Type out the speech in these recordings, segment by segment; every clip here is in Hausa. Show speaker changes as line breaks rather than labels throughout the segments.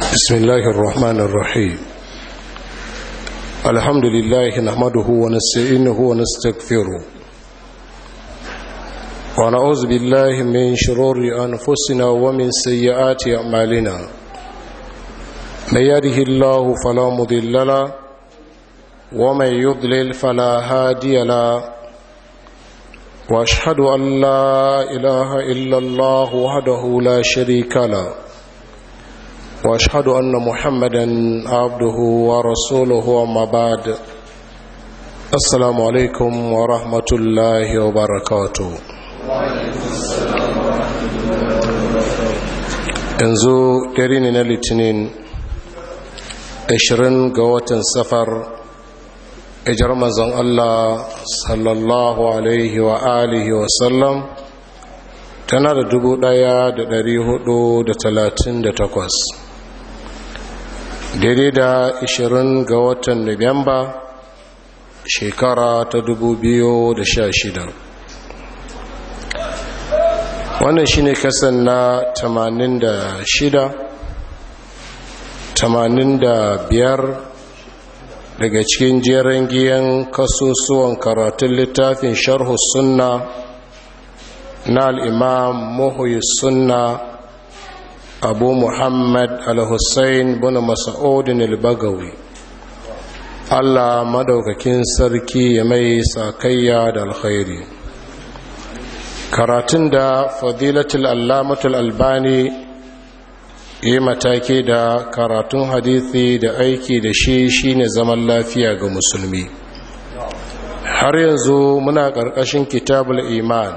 بسم الله الرحمن الرحيم الحمد لله نحمده ونستعينه ونستغفره ونعوذ بالله من شرور أنفسنا ومن سيئات أعمالنا من يهده الله فلا مضل له ومن يضلل فلا هادي له واشهد ان لا اله الا الله وحده لا شريك له واشهد ان محمدا عبده ورسوله وما بعد السلام عليكم ورحمه الله وبركاته yanzu dare ne na litinin 20 ga watan safar ijar mazan Allah sallallahu alaihi wa alihi wa sallam tana da dubu ɗaya da dari hudu da talatin da takwas daidai da ishirin ga watan nuwamba shekara ta dubu biyu da sha shida wannan shine kasan na tamanin da shida tamanin da biyar daga cikin jerin giyan kasusuwan karatun littafin sharhu sunna na al'imam muhuyi sunna abu muhammad al-hussein bin masa'udin al-bagawi allah madaukakin sarki ya mai sakayya da alkhairi karatun da fadilatul allamatul albani yi mataki da karatun hadithi da aiki da shi shine zaman lafiya ga musulmi har yanzu muna ƙarƙashin kitabul iman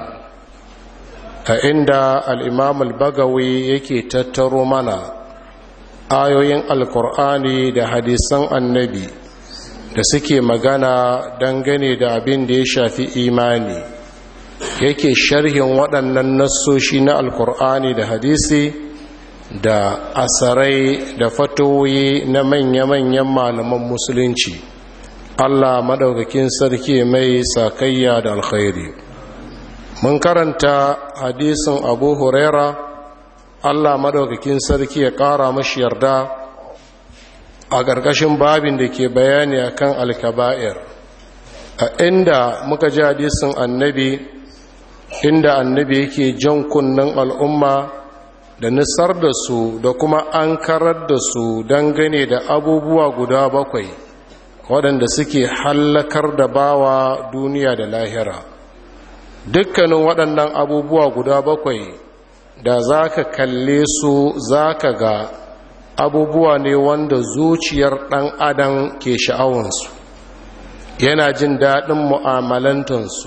a inda al'imam al-bagawi yake tattaro mana ayoyin alkur'ani da hadisan annabi da suke magana dangane da abin da ya shafi imani yake sharhin waɗannan nassoshi na alkur'ani da hadisi da asarai da fatoyi na manya-manyan malaman musulunci allah maɗaukakin sarki mai sakayya da alkhairi mun karanta hadisin abu huraira allah maɗaukakin sarki ya ƙara mashi yarda a ƙarƙashin babin da ke bayani akan alkaba'ir a inda muka ji hadisin annabi inda annabi yake jan kunnen al'umma da nisar da su da kuma an karar da su dangane da abubuwa guda bakwai waɗanda suke hallakar da bawa duniya da lahira dukkanin waɗannan abubuwa guda bakwai da za ka kalle su za ka ga abubuwa ne wanda zuciyar ɗan adam ke sha'awansu yana jin daɗin mu'amalantansu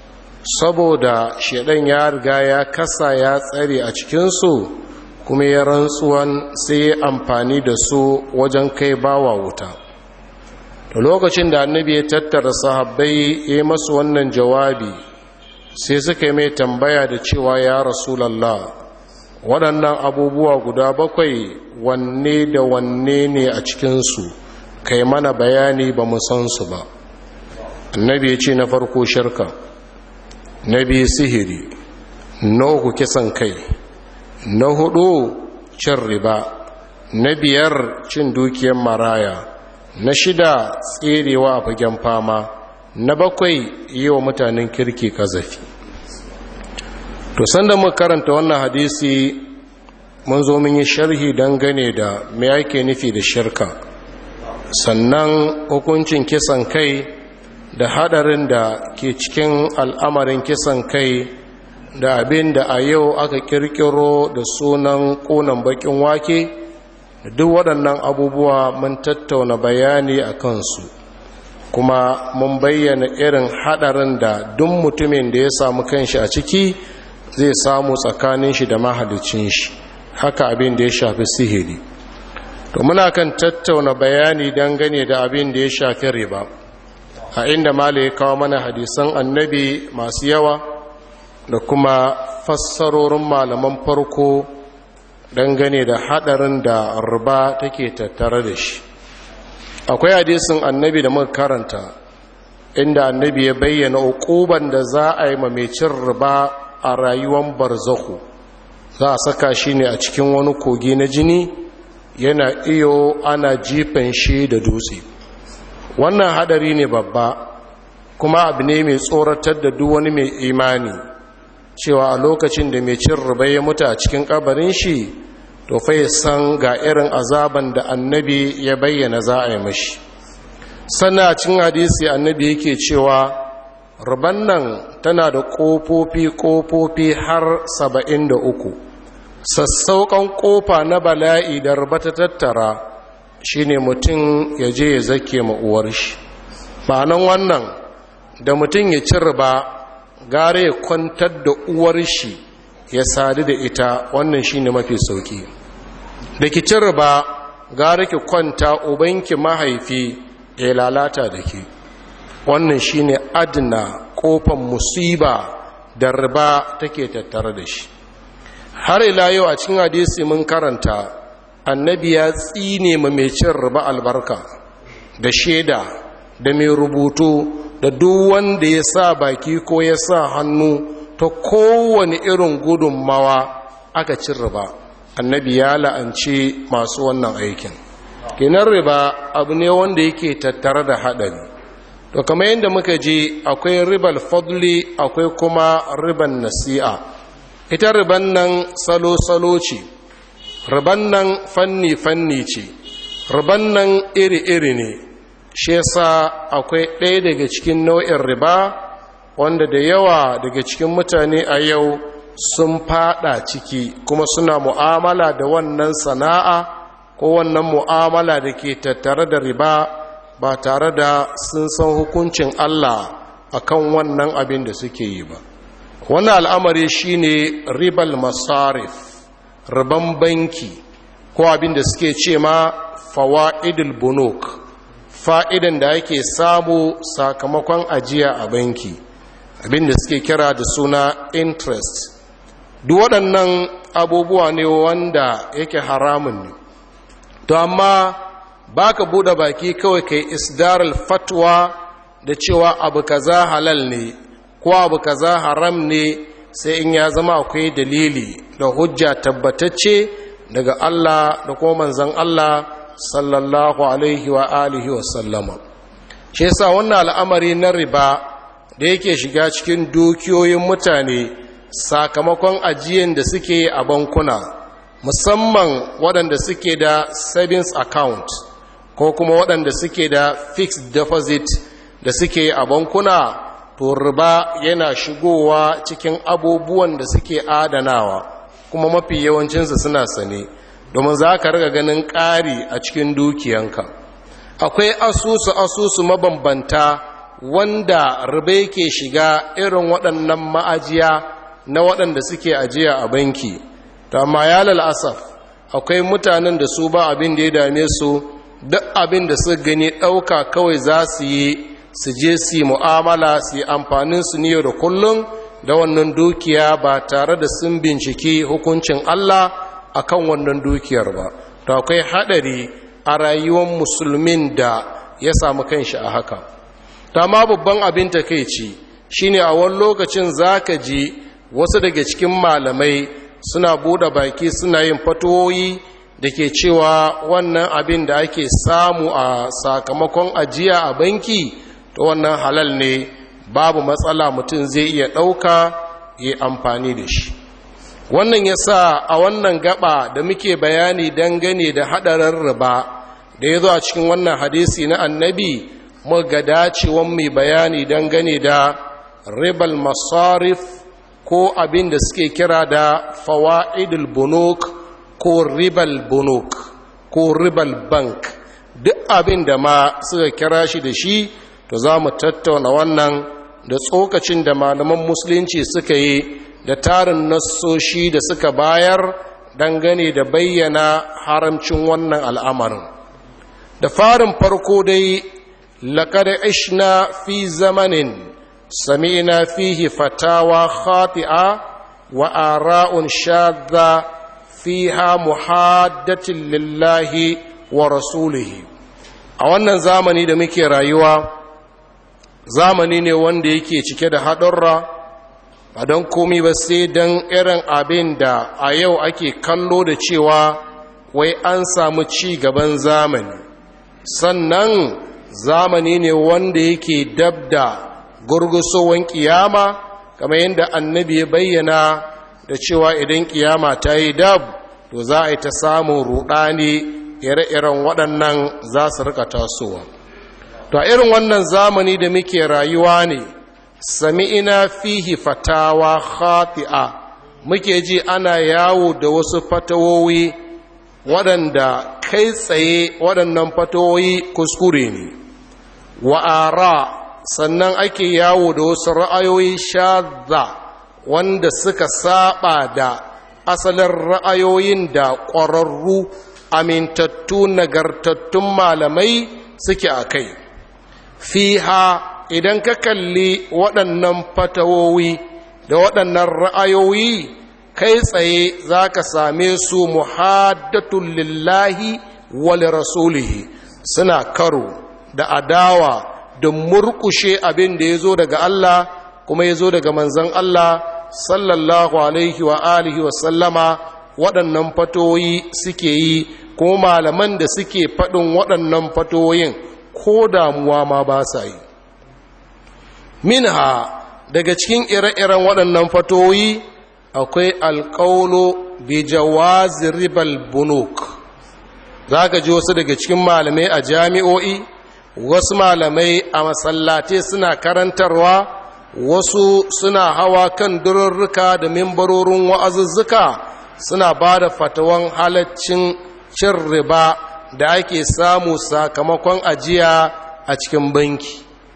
saboda shaɗan ya riga ya kasa ya tsare a cikinsu kuma ya rantsuwan sai ya amfani da su wajen kai bawa wuta da lokacin da annabi ya tattara sahabbai ya yi masu wannan jawabi sai suka yi mai tambaya da cewa ya rasulallah waɗannan abubuwa guda bakwai wanne da wanne ne a cikinsu kai mana bayani ba mu san su ba annabi ya ce na farko shirka na biyu sihiri na uku kisan kai na hudu cin riba na biyar cin dukiyar maraya na shida tserewa a fagen fama na bakwai yi wa mutanen kirki kazafi to sanda muka karanta wannan hadisi mun zo mun yi sharhi dangane da me yake nufi da shirka sannan hukuncin kisan kai da hadarin da ke cikin al'amarin kisan kai da abin da a yau aka kirkiro da sunan ƙunan bakin wake da duk waɗannan abubuwa mun tattauna bayani a kansu kuma mun bayyana irin hadarin da duk mutumin da ya samu kanshi a ciki zai samu tsakanin shi da mahalicin shi haka abin da ya shafi sihiri to muna kan tattauna bayani dangane da abin da ya shafi riba a inda mala ya kawo mana hadisan annabi masu yawa da kuma fassarorin malaman farko dangane da hadarin da riba take tattare da shi akwai hadisin annabi da muka karanta inda annabi ya bayyana ukuban da za a yi mamecin riba a rayuwar barzahu za a saka shi ne a cikin wani kogi na jini yana iyo ana jifan shi da dutse wannan hadari ne babba kuma abu ne mai tsoratar da duk wani mai imani cewa a lokacin da mai cin riba ya mutu a cikin kabarin shi to fa san ga irin azaban da annabi ya bayyana za a yi mashi sannan a cikin hadisi annabi yake cewa riban nan tana da ƙofofi ƙofofi har saba'in da uku sassauƙan ƙofa na bala'i da riba ta tattara shine mutum ya je ya zake ma uwar shi ma'anan wannan da mutum ya ci riba gare ya kwantar da uwar shi ya sadu da ita wannan shine mafi sauki da ki ci riba gare ki kwanta ubanki mahaifi ya lalata da ki wannan shine adna kofan musiba da riba take tattare da shi har ila yau a cikin hadisi mun karanta annabi ya tsine ma mai cin riba albarka da shaida da mai rubutu da duk wanda ya sa baki ko ya sa hannu ta kowane irin gudunmawa aka cin riba annabi ya la'anci masu wannan aikin kinan riba abu ne wanda yake tattare da haɗari to kamar yadda muka ji akwai ribal fadli akwai kuma riban nasi'a ita riban nan salo-salo ce riban nan fanni-fanni ce riban nan iri-iri ne shi yasa akwai ɗaya daga cikin nau'in riba wanda da yawa daga cikin mutane a yau sun fada ciki kuma suna mu'amala da wannan sana'a ko wannan mu'amala da ke tattare da riba ba tare da sun san hukuncin Allah akan wannan abin da suke yi ba wannan al'amari shine ribal masarif riban banki ko abin da suke ce ma fawa'idul bunuk fa'idan da ake samu sakamakon ajiya a banki abin da suke kira da suna interest duk waɗannan abubuwa ne wanda yake haramun ne to amma ba ka buɗe baki kawai kai isdarar fatwa da cewa abu kaza halal ne ko abu kaza haram ne sai in ya zama akwai dalili da hujja tabbatacce daga Allah da kuma manzan Allah sallallahu alaihi wa alihi wa sallama shi yasa wannan al'amari na riba da yake shiga cikin dukiyoyin mutane sakamakon ajiyan da suke a bankuna musamman waɗanda suke da savings account ko kuma waɗanda suke da fixed deposit da suke a bankuna to riba yana shigowa cikin abubuwan da suke adanawa kuma mafi yawancinsu suna sane domin za ka riga ganin ƙari a cikin dukiyanka akwai asusu asusu mabambanta wanda riba yake shiga irin waɗannan ma'ajiya na waɗanda suke ajiya a banki ta amma ya lalasaf akwai mutanen da su ba abin da ya dame su duk abin da su gani ɗauka kawai za su yi su je su yi mu'amala su yi amfanin su ne da kullum da wannan dukiya ba tare da sun binciki hukuncin Allah akan wannan dukiyar ba to akwai haɗari a rayuwar musulmin da ya samu kanshi a haka ta ma babban abin takeici shine a wani lokacin zaka ji wasu daga cikin malamai suna bude baki suna yin fatoyi da ke cewa wannan abin da ake samu a sakamakon ajiya a banki to wannan halal ne babu matsala mutum zai iya ɗauka ya amfani da shi wannan ya sa a wannan gaba da muke bayani dangane da haɗarin riba da ya zo a cikin wannan hadisi na annabi muga dacewan mai bayani dangane da ribal masarif ko abin da suke kira da fawa'idul bunuk ko ribal bunuk ko ribal bank duk abin da ma suka kira shi da shi to za mu tattauna wannan da tsokacin da malaman musulunci suka yi da tarin nassoshi da suka bayar dangane da bayyana haramcin wannan al'amarin da farin farko dai laƙar ishna fi zamanin sami'na fihi fatawa khati'a wa ara'un shadda fiha muhaddatin lillahi wa rasulihi a wannan zamani da muke rayuwa zamani ne wanda yake cike da haɗurra ba don komi ba sai don irin abin da a yau ake kallo da cewa wai an samu ci gaban zamani sannan zamani ne wanda yake dabda gurgusowan kiyama kamar yadda annabi ya bayyana da cewa idan kiyama ta yi dab to za a yi ta samun rudani ire-iren waɗannan za su rika tasowa to a irin wannan zamani da muke rayuwa ne sami'ina fihi fatawa khati'a muke ji ana yawo da wasu fatawowi waɗanda kai tsaye waɗannan fatawoyi kuskure ne wa'ara sannan ake yawo da wasu ra'ayoyi shadda wanda suka saba da asalin ra'ayoyin da ƙwararru amintattu nagartattun malamai suke a kai fiha idan ka kalli waɗannan fatawowi da waɗannan ra'ayoyi kai tsaye za ka same su muhaddatun lillahi wal rasulihi suna karo da adawa da murkushe abin da ya zo daga Allah kuma ya zo daga manzan Allah sallallahu alaihi wa alihi wa sallama waɗannan fatoyi suke yi kuma malaman da suke faɗin waɗannan fatoyin ko damuwa ma ba sa yi minha daga cikin ire-iren waɗannan fatoyi akwai alƙaulo bi jawazi ribal bunuk za ka ji wasu daga cikin malamai a jami'o'i wasu malamai a masallatai suna karantarwa wasu suna hawa kan dururruka da mimbarorin wa'azuzzuka suna ba da fatawan halaccin cin riba da ake samu sakamakon ajiya a cikin banki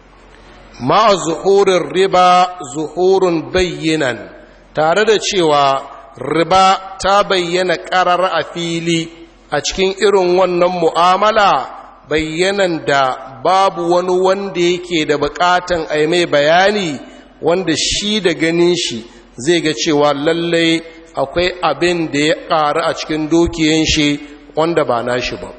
ma'a zuhurin riba zuhurin bayyanan tare da cewa riba ta bayyana ƙarar a fili a cikin irin wannan mu'amala bayyanan da babu wani wanda yake da bukatan a mai bayani wanda shi da ganin shi zai ga cewa lallai akwai abin da ya ƙaru a cikin dukiyan shi wanda ba nashi ba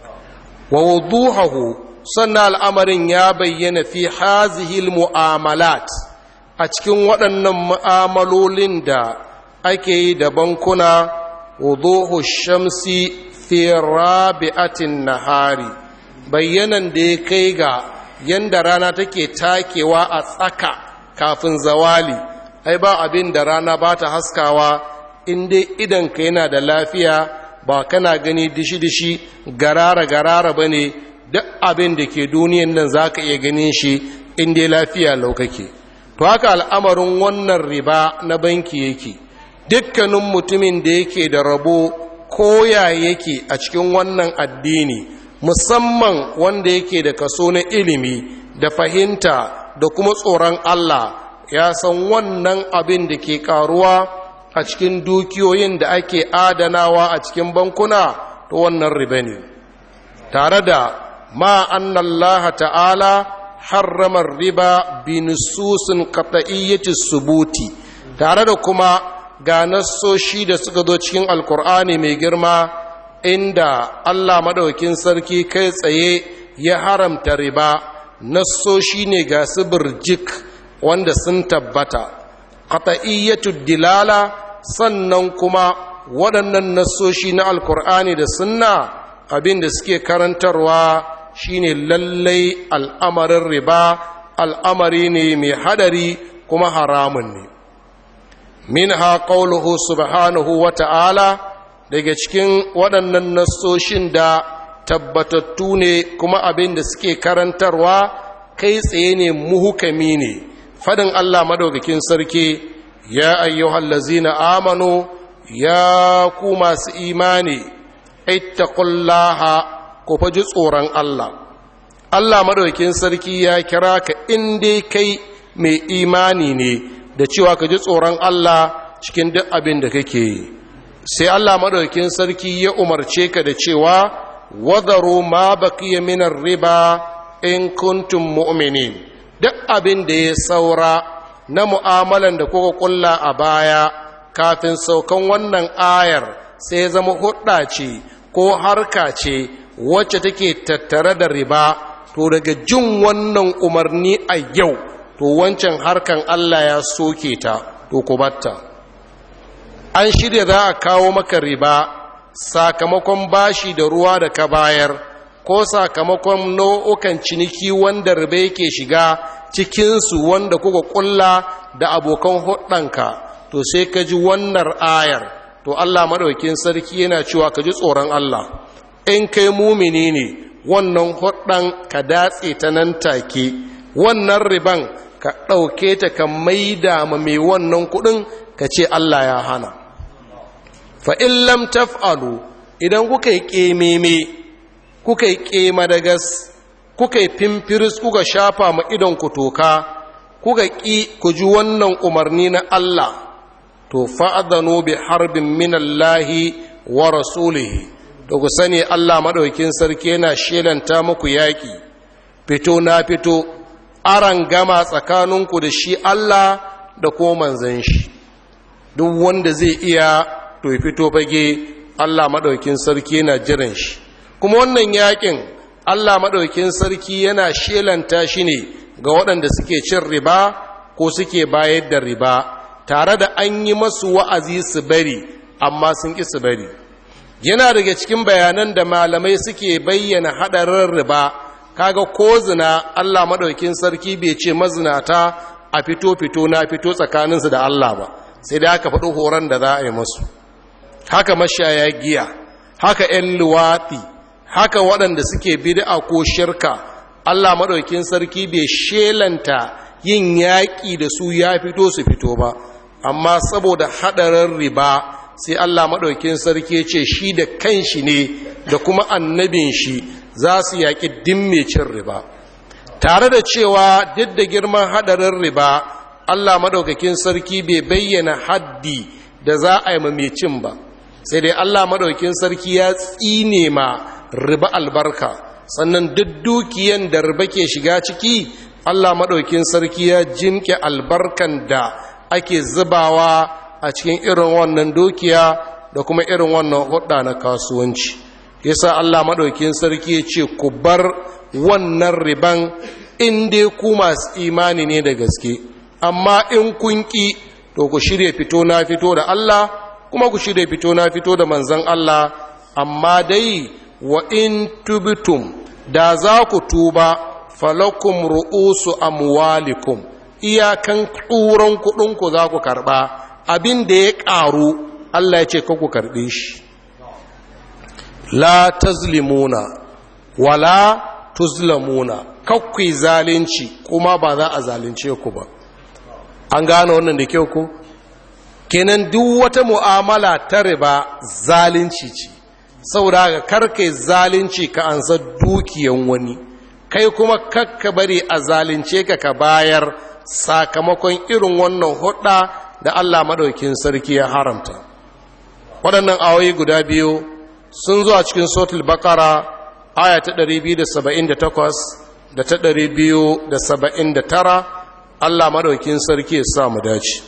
wa wuduhahu sannan al'amarin ya bayyana fi hazihil mu'amalat a cikin waɗannan mu'amalolin da ake yi da bankuna wuduhu shamsi fi rabi'atin nahari bayyanan da ya kai ga yanda rana take takewa a tsaka kafin zawali ai ba abin da rana ba ta haskawa in dai idanka yana da lafiya ba kana gani dishi-dishi garara-garara ba ne duk abin da ke duniyan nan za ka iya ganin shi in dai lafiya laukake to haka al'amarin wannan riba na banki yake dukkanin mutumin da yake da rabo koya yake a cikin wannan addini musamman wanda yake da kaso na ilimi da fahimta da kuma tsoron Allah ya san wannan abin da ke karuwa a cikin dukiyoyin da ake adanawa a cikin bankuna to wannan riba ne tare da ma annallaha ta'ala harramar riba bi nususin qat'iyyati subuti tare da kuma ga nassoshi da suka zo cikin alkur'ani mai girma inda Allah madaukin sarki kai tsaye ya haramta riba nassoshi ne ga su birjik wanda sun tabbata qat'iyyatu dilala sannan kuma waɗannan nassoshi na alkur'ani da sunna abin da suke karantarwa shine lallai al'amarin riba al'amari ne mai hadari kuma haramun ne minha qawluhu subhanahu wa ta'ala daga cikin waɗannan nassoshin da tabbatattu ne kuma abin da suke karantarwa kai tsaye ne muhukami ne fadin Allah madaukakin sarki ya ayyuhallazina amanu ya ku masu imani ittaqullaha ku faji tsoron Allah Allah madaukakin sarki ya kira ka in dai kai mai imani ne da cewa ka ji tsoron Allah cikin duk abin da kake yi sai Allah madaukakin sarki ya umarce ka da cewa wadaru ma baqiya minar riba in kuntum mu'minin duk abin da ya saura na mu'amalan da kuka kulla a baya kafin saukan wannan ayar sai zama hudda ce ko harka ce wacce take tattare da riba to daga jin wannan umarni a yau to wancan harkan Allah ya soke ta to ku batta an shirya za a kawo maka riba sakamakon bashi da ruwa da ka bayar ko sakamakon nau'ukan ciniki wanda riba yake shiga cikinsu wanda kuka kulla da abokan hudanka to sai ka ji wannan ayar to Allah maɗaukin sarki yana cewa ka ji tsoron Allah in kai mumini ne wannan hudan ka datse ta nan take wannan riban ka ɗauke ta ka maida ma mai wannan kuɗin ka ce Allah ya hana fa'in lam taf'alu idan kuka yi ƙememe kuka yi ƙema da gas kuka yi fimfiris kuka shafa ma idon ku toka kuka ƙi ku ji wannan umarni na Allah to fa'adano bi harbin minallahi wa rasulihi to ku sani Allah maɗaukin sarki yana shelanta muku yaƙi fito na fito aran gama tsakaninku da shi Allah da ko manzan shi duk wanda zai iya to fito fage Allah maɗaukin sarki yana jiran shi kuma wannan yakin Allah maɗaukin sarki yana shelanta shi ne ga waɗanda suke cin riba ko suke bayar da riba tare da an yi masu wa'azi su bari amma sun ƙi su bari yana daga cikin bayanan da malamai suke bayyana haɗarin riba kaga ko zina Allah maɗaukin sarki bai ce mazinata a fito-fito na fito tsakaninsu da Allah ba sai da aka faɗi horon da za a yi masu haka mashaya giya haka 'yan luwaɗi haka waɗanda suke bid'a ko shirka Allah maɗaukin sarki bai shelanta yin yaƙi da su ya fito su fito ba amma saboda haɗarin riba sai Allah maɗaukin sarki ce shi da kanshi ne da kuma annabin shi za su yaƙi dimmecin riba tare da cewa duk da girman haɗarin riba Allah maɗaukakin sarki bai bayyana haddi da za a yi mamecin ba sai dai Allah maɗaukin sarki ya tsine ma riba albarka sannan duk dukiyan da riba ke shiga ciki Allah maɗaukin sarki ya jimke albarkan da ake zubawa a cikin irin wannan dukiya da kuma irin wannan hudda na kasuwanci yasa Allah maɗaukin sarki ya ce ku bar wannan riban in dai ku masu imani ne da gaske amma in kun ƙi to ku shirya fito na fito da Allah kuma ku shirya fito na fito da manzan Allah amma dai wa in tubitum da za ku tuba falakum ru'usu amwalikum iyakan tsuran kuɗinku za ku karɓa abin da ya ƙaru Allah ya ce ka ku karɓe shi la tazlimuna wala tuzlamuna kakwai zalunci kuma ba za a zalunce ku ba an gane wannan da kyau ku kenan duk wata mu'amala ta riba zalunci ce saboda ga karkai zalunci ka ansa dukiyan wani kai kuma kakka bari a zalunce ka ka bayar sakamakon irin wannan hudda da Allah madaukin sarki ya haramta waɗannan awoyi guda biyu sun zo a cikin sotul bakara aya ta 278 da ta 279 Allah madaukin sarki ya sa mu dace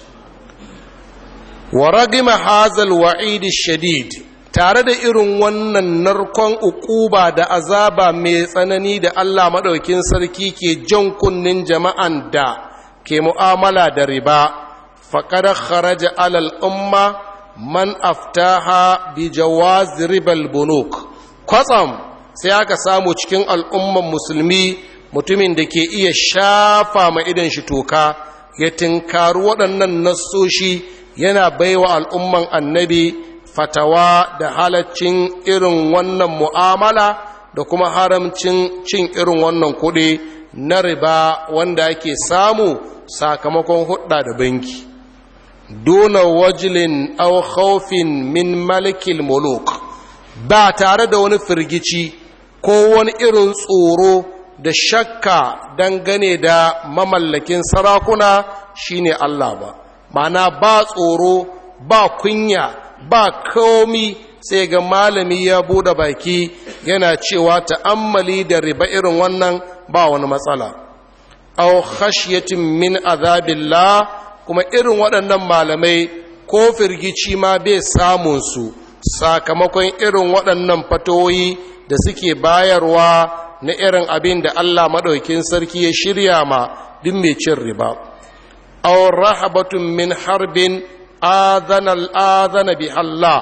wa ragima hazal wa'idi shadid tare da irin wannan narkon ukuba da azaba mai tsanani da Allah madaukin sarki ke jan kunnin jama'an da ke mu'amala da riba faqad kharaja alal umma man aftaha bi jawaz ribal bunuk kwatsam sai aka samu cikin al'umman musulmi mutumin da ke iya shafa ma idan shi toka ya tinkaru waɗannan nassoshi yana baiwa al'umman annabi fatawa da halaccin irin wannan mu'amala da kuma haramcin cin irin wannan kuɗi na riba wanda ake samu sakamakon hudda da banki dona wajilin au khawfin min malikil muluk ba tare da wani firgici ko wani irin tsoro da shakka dangane da mamallakin sarakuna shine Allah ba mana ba tsoro ba kunya ba komi sai ga malami ya bude baki yana cewa ta'ammali da riba irin wannan ba wani matsala aw khashyatin min azabillah kuma irin waɗannan malamai ko firgici ma bai samun su sakamakon irin waɗannan fatoyi da suke bayarwa na irin abin da Allah maɗaukin sarki ya shirya ma duk mai cin riba aw rahabatun min harbin adana al'adana bi Allah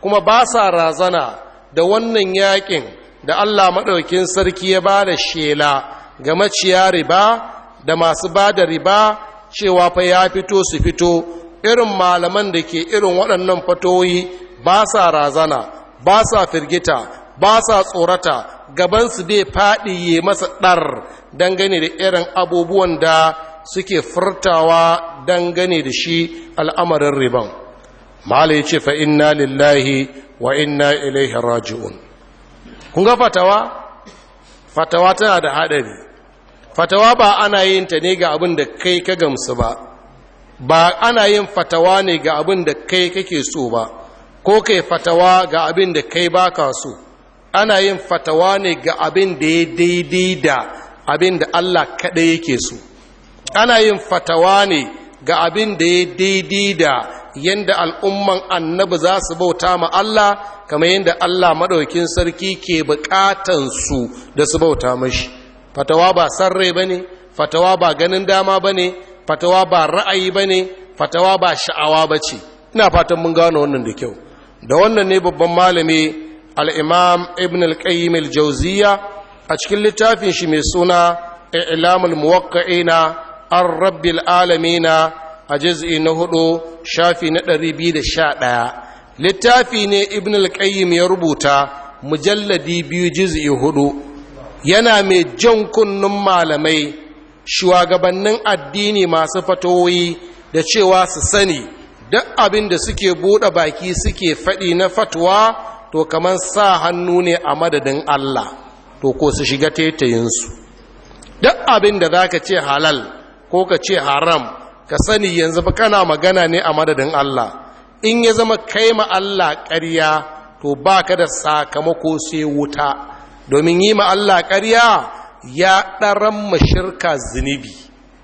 kuma ba sa razana da wannan yakin da Allah maɗaukin sarki ya ba da shela ga maciya riba da masu ba da riba cewa fa ya fito su fito irin malaman da ke irin waɗannan fatoyi ba sa razana ba sa firgita ba sa tsorata gabansu dai faɗi ya masa ɗar dangane da irin abubuwan da suke furtawa dangane da shi al'amarin riban mala ya ce fa inna lillahi wa inna ilaihi raji'un kun ga fatawa fatawa tana da haɗari fatawa ba ana yin ta ne ga abin da kai ka gamsu ba ba ana yin fatawa ne ga abin da kai kake so ba ko kai fatawa ga abin da kai baka so ana yin fatawa ne ga abin da ya daidai da abin da Allah kaɗai yake so ana yin fatawa ne ga abin da ya daidai da yadda al'umman annabi za su bauta ma Allah kamar yadda Allah maɗaukin sarki ke buƙatansu da su bauta mashi fatawa ba sarrai ba ne fatawa ba ganin dama ba ne fatawa ba ra'ayi ba ne fatawa ba sha'awa ba ce ina fatan mun gano wannan da kyau da wannan ne babban malami al'imam ibn al-qayyim al-jauziya a cikin littafin shi mai suna ilamul muwakka'ina an rabbil alamina a jiz'i na hudu shafi na ɗari biyu da sha ɗaya littafi ne ibn al-qayyim ya rubuta mujalladi biyu jiz'i hudu yana mai jan kunnun malamai shugabannin addini masu fatoyi da cewa su sani duk abin da suke buɗe baki suke faɗi na fatwa to kamar sa hannu ne a madadin Allah to ko su shiga tetayinsu duk abin da za ka ce halal ko ka ce haram ka sani yanzu ba kana magana ne a madadin Allah in ya zama kai ma Allah ƙarya to ba ka da sakamako sai wuta domin yi ma Allah ƙarya ya ɗaran mashirka zunubi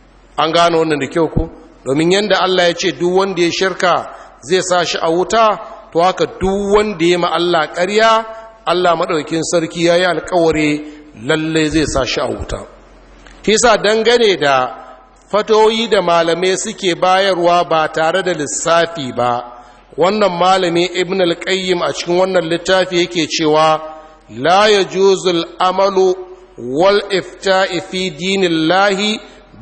an gano wannan da kyau ko domin yadda Allah ya ce duk wanda ya shirka zai sa shi a wuta to haka duk wanda ya ma Allah ƙarya Allah maɗaukin sarki ya yi alkawari lalle zai sa shi a wuta kisa dangane da fatoyi da malamai suke bayarwa ba tare da lissafi ba wannan malami ibn al-qayyim a cikin wannan littafi yake cewa la yajuzul amalu wal ifta'i fi dinillahi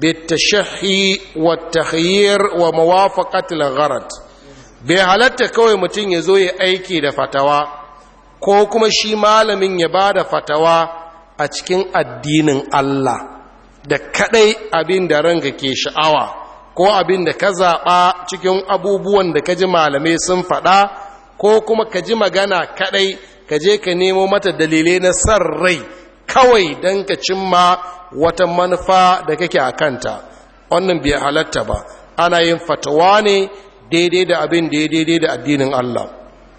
bitashahhi wat takhyir wa muwafaqati al-gharad bai halatta kawai mutum ya zo ya aiki da fatawa ko kuma shi malamin ya ba da fatawa a cikin addinin Allah da kadai abin da ranka ke sha'awa ko abin da ka zaɓa cikin abubuwan da ka ji malamai sun faɗa ko kuma ka ji magana kadai ka je ka nemo mata dalilai na san rai kawai don ka cimma wata manufa da kake a kanta wannan bai halatta ba ana yin fatawa ne daidai da abin da ya daidai da addinin Allah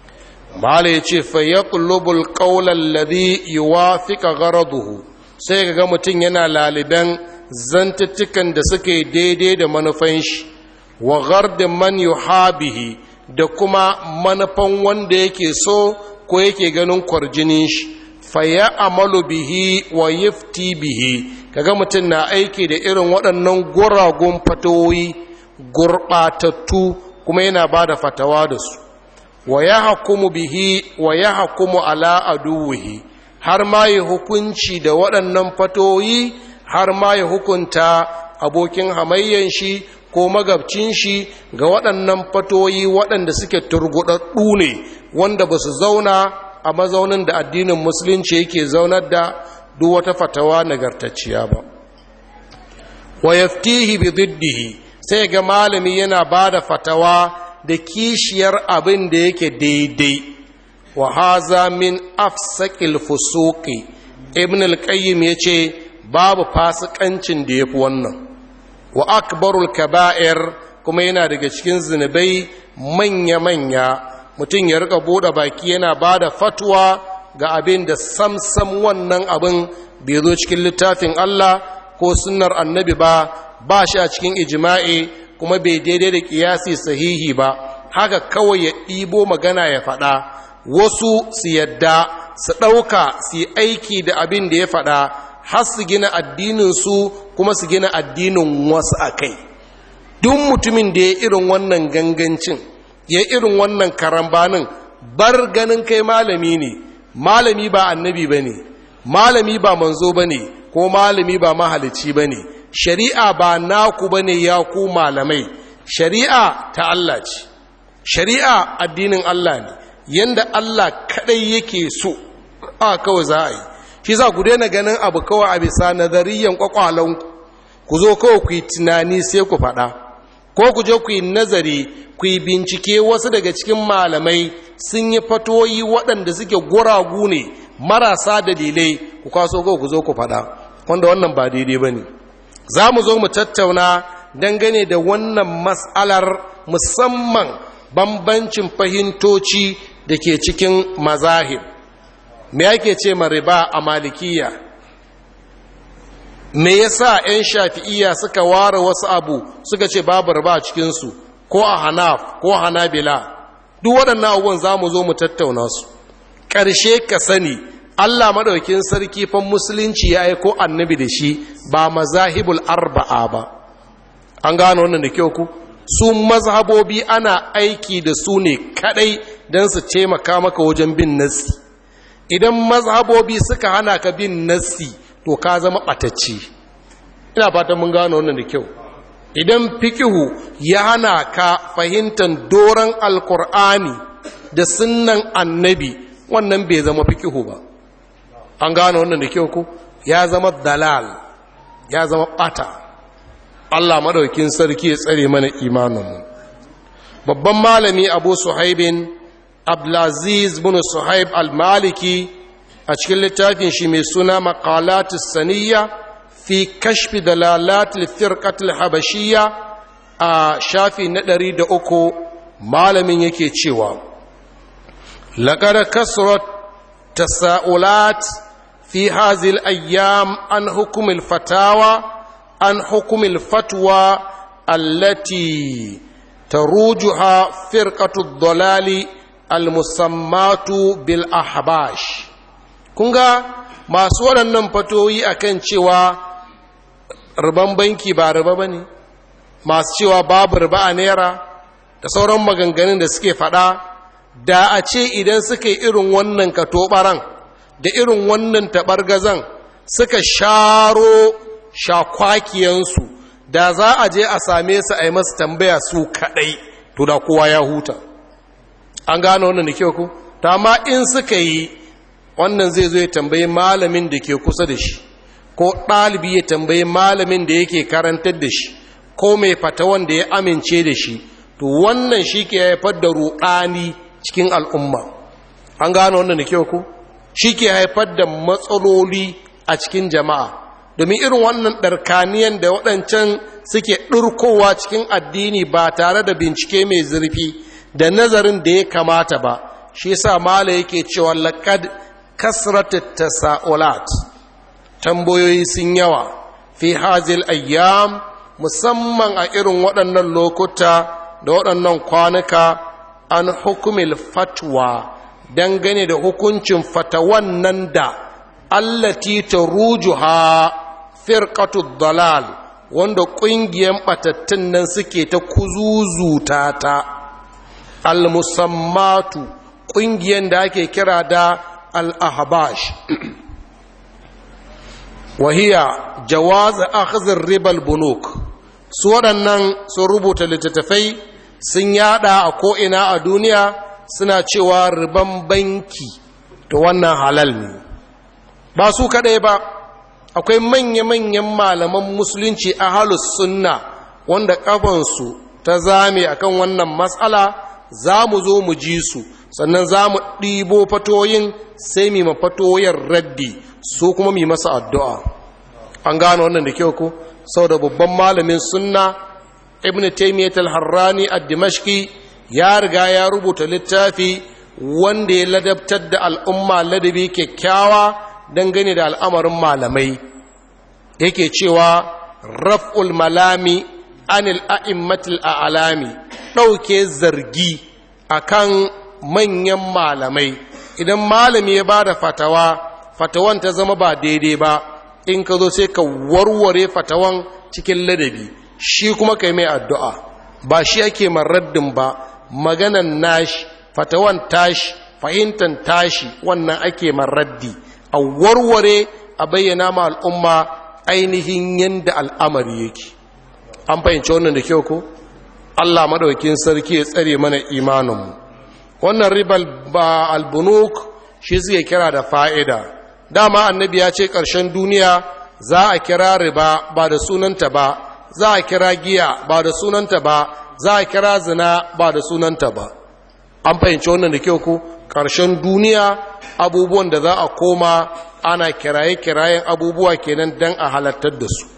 mala ya ce fa ya ƙulubul ƙaunar ladi yi wa fika garaduhu sai ga mutum yana laliban zantuttukan da suke daidai da manufan shi wa gardin man yuhabihi da kuma manufan wanda yake so ko yake ganin kwarjinin shi fa ya amalu bihi wa yifti bihi kaga mutum na aiki da irin waɗannan guragun fatoyi gurɓatattu kuma yana ba da fatawa da su wa ya hakumu bihi wa ya hakumu ala aduwihi har ma ya hukunci da waɗannan fatoyi har ma ya hukunta abokin hamayyan shi ko magabcin shi ga waɗannan fatoyi waɗanda suke turguɗaɗɗu ne wanda ba su zauna a mazaunin da addinin musulunci yake zaunar da duk wata fatawa nagartacciya ba wa yaftihi bi diddihi sai ga malami yana ba da fatawa da kishiyar abin da yake daidai wa haza min afsaqil fusuqi ibn al-qayyim yace babu fasikancin da yafi wannan wa akbarul kaba'ir kuma yana daga cikin zinubai manya manya mutum ya rika bude baki yana bada fatwa ga abin da samsam wannan abin bai zo cikin littafin Allah ko sunnar annabi ba ba shi a cikin ijma'i kuma bai daidai da kiyasi sahihi ba haka kawai ya ɗibo magana ya faɗa wasu su yadda su ɗauka su yi aiki da abin da ya faɗa har su gina addininsu kuma su gina addinin wasu a kai duk mutumin da ya irin wannan gangancin ya irin wannan karambanin bar ganin kai malami ne malami ba annabi ba ne malami ba manzo ba ne ko malami ba mahalici ba ne shari'a ba naku ba ne ya ku malamai shari'a ta Allah ce shari'a addinin Allah ne yanda Allah kadai yake so a kawai za a yi shi za ku daina ganin abu kawai a bisa nazariyan kwakwalonku ku zo kawai ku yi tunani sai ku faɗa ko ku je ku yi nazari ku yi bincike wasu daga cikin malamai sun yi fatoyi waɗanda suke guragu ne marasa dalilai ku kaso kawai ku zo ku faɗa wanda wannan ba daidai ba ne za mu zo mu tattauna dangane da wannan matsalar musamman bambancin fahimtoci da ke cikin mazahib me yake ce ma riba a malikiya me yasa 'yan shafi'iya suka ware wasu abu suka ce babu riba a cikinsu ko a hanaf ko hanabila duk waɗannan abubuwan za mu zo mu tattauna su ƙarshe ka sani allah maɗaukin sarki fan musulunci ya aiko annabi da shi ba mazahibul arba'a ba an gano wannan da kyau ku su mazhabobi ana aiki da su ne kadai don su taimaka maka wajen bin nassi idan mazhabobi suka hana ka bin nassi to ka zama ɓatacce ina fatan mun gano wannan da kyau idan fikihu ya hana ka fahimtar doron alkur'ani da sunnan annabi wannan bai zama fikihu ba an gano wannan da kyau ku ya zama dalal ya zama ɓata Allah madaukin sarki ya tsare mana imaninmu babban malami abu suhaibin abdulaziz bin suhaib al-maliki a cikin littafin shi mai suna maqalatus saniya fi kashfi dalalatul firqatul habashiyya a shafi na ɗari da uku malamin yake cewa laqad kasrat tasaulat fi hazil ayyam an hukumil fatawa عن حكم الفتوى التي تروجها فرقة الضلال المسمات بالأحباش kunga masu waɗannan fatoyi akan cewa riban banki ba riba ba ne masu cewa babu riba a naira da sauran maganganun da suke faɗa da a ce idan suka yi irin wannan katobaran da irin wannan taɓargazan suka sharo shakwakiyansu da za a je a same su a yi masu tambaya su kaɗai to da kowa ya huta an gano wannan da kyau ku ta ma in suka yi wannan zai zo ya tambayi malamin da ke kusa da shi ko ɗalibi ya tambayi malamin da yake karantar da shi ko mai fatawan da ya amince da shi to wannan shi ke haifar da ruɗani cikin al'umma an gano wannan da kyau ku shi ke haifar da matsaloli a cikin jama'a domin irin wannan ɗarkaniyan da waɗancan suke ɗurkowa cikin addini ba tare da bincike mai zurfi da nazarin da ya kamata ba shi sa mala yake cewa laƙad kasratit tasa'ulat tambayoyi sun yawa fi hazil ayyam musamman a irin waɗannan lokuta da waɗannan kwanuka an hukumil fatwa dangane da hukuncin fatawan nan da allati tarujuha firqatu dalal wanda ƙungiyar ɓatattun nan suke ta kuzuzuta ta al-musammatu ƙungiyar da ake kira da al-ahbash wahiya jawaz akhdhar ribal bunuk su waɗannan sun rubuta littattafai sun yada a ko'ina a duniya suna cewa riban banki to wannan halal ne ba su kaɗai ba akwai manya-manyan malaman musulunci a halus sunna wanda ƙafansu ta zame akan wannan matsala za mu zo mu ji su sannan za mu ɗibo fatoyin sai mi fatoyin raddi su kuma mi masa addu'a an gano wannan da kyau ko sau da babban malamin sunna ibn taimiyyat al-harrani a dimashki ya riga ya rubuta littafi wanda ya ladabtar da al'umma ladabi kyakkyawa dangane da al'amarin malamai yake cewa raf'ul malami anil a'immatil a'lami ɗauke zargi akan manyan malamai idan malami ya bada fatawa fatawan ta zama ba daidai ba in ka zo sai ka warware fatawan cikin ladabi shi kuma kai mai addu'a ba shi ake maraddin ba maganan nashi fatawan tashi fahimtar tashi wannan ake maraddi a warware a bayyana ma al'umma ainihin yadda al'amari yake an fahimci wannan da kyau ko allah maɗaukin sarki ya tsare mana imaninmu wannan ribal ba albunuk shi suke kira da fa'ida dama annabi ya ce ƙarshen duniya za a kira riba ba da sunanta ba za a kira giya ba da sunanta ba za a kira zina ba da sunanta ba an fahimci wannan da kyau ku ƙarshen duniya abubuwan da za a koma ana kiraye-kirayen abubuwa kenan don a halattar da su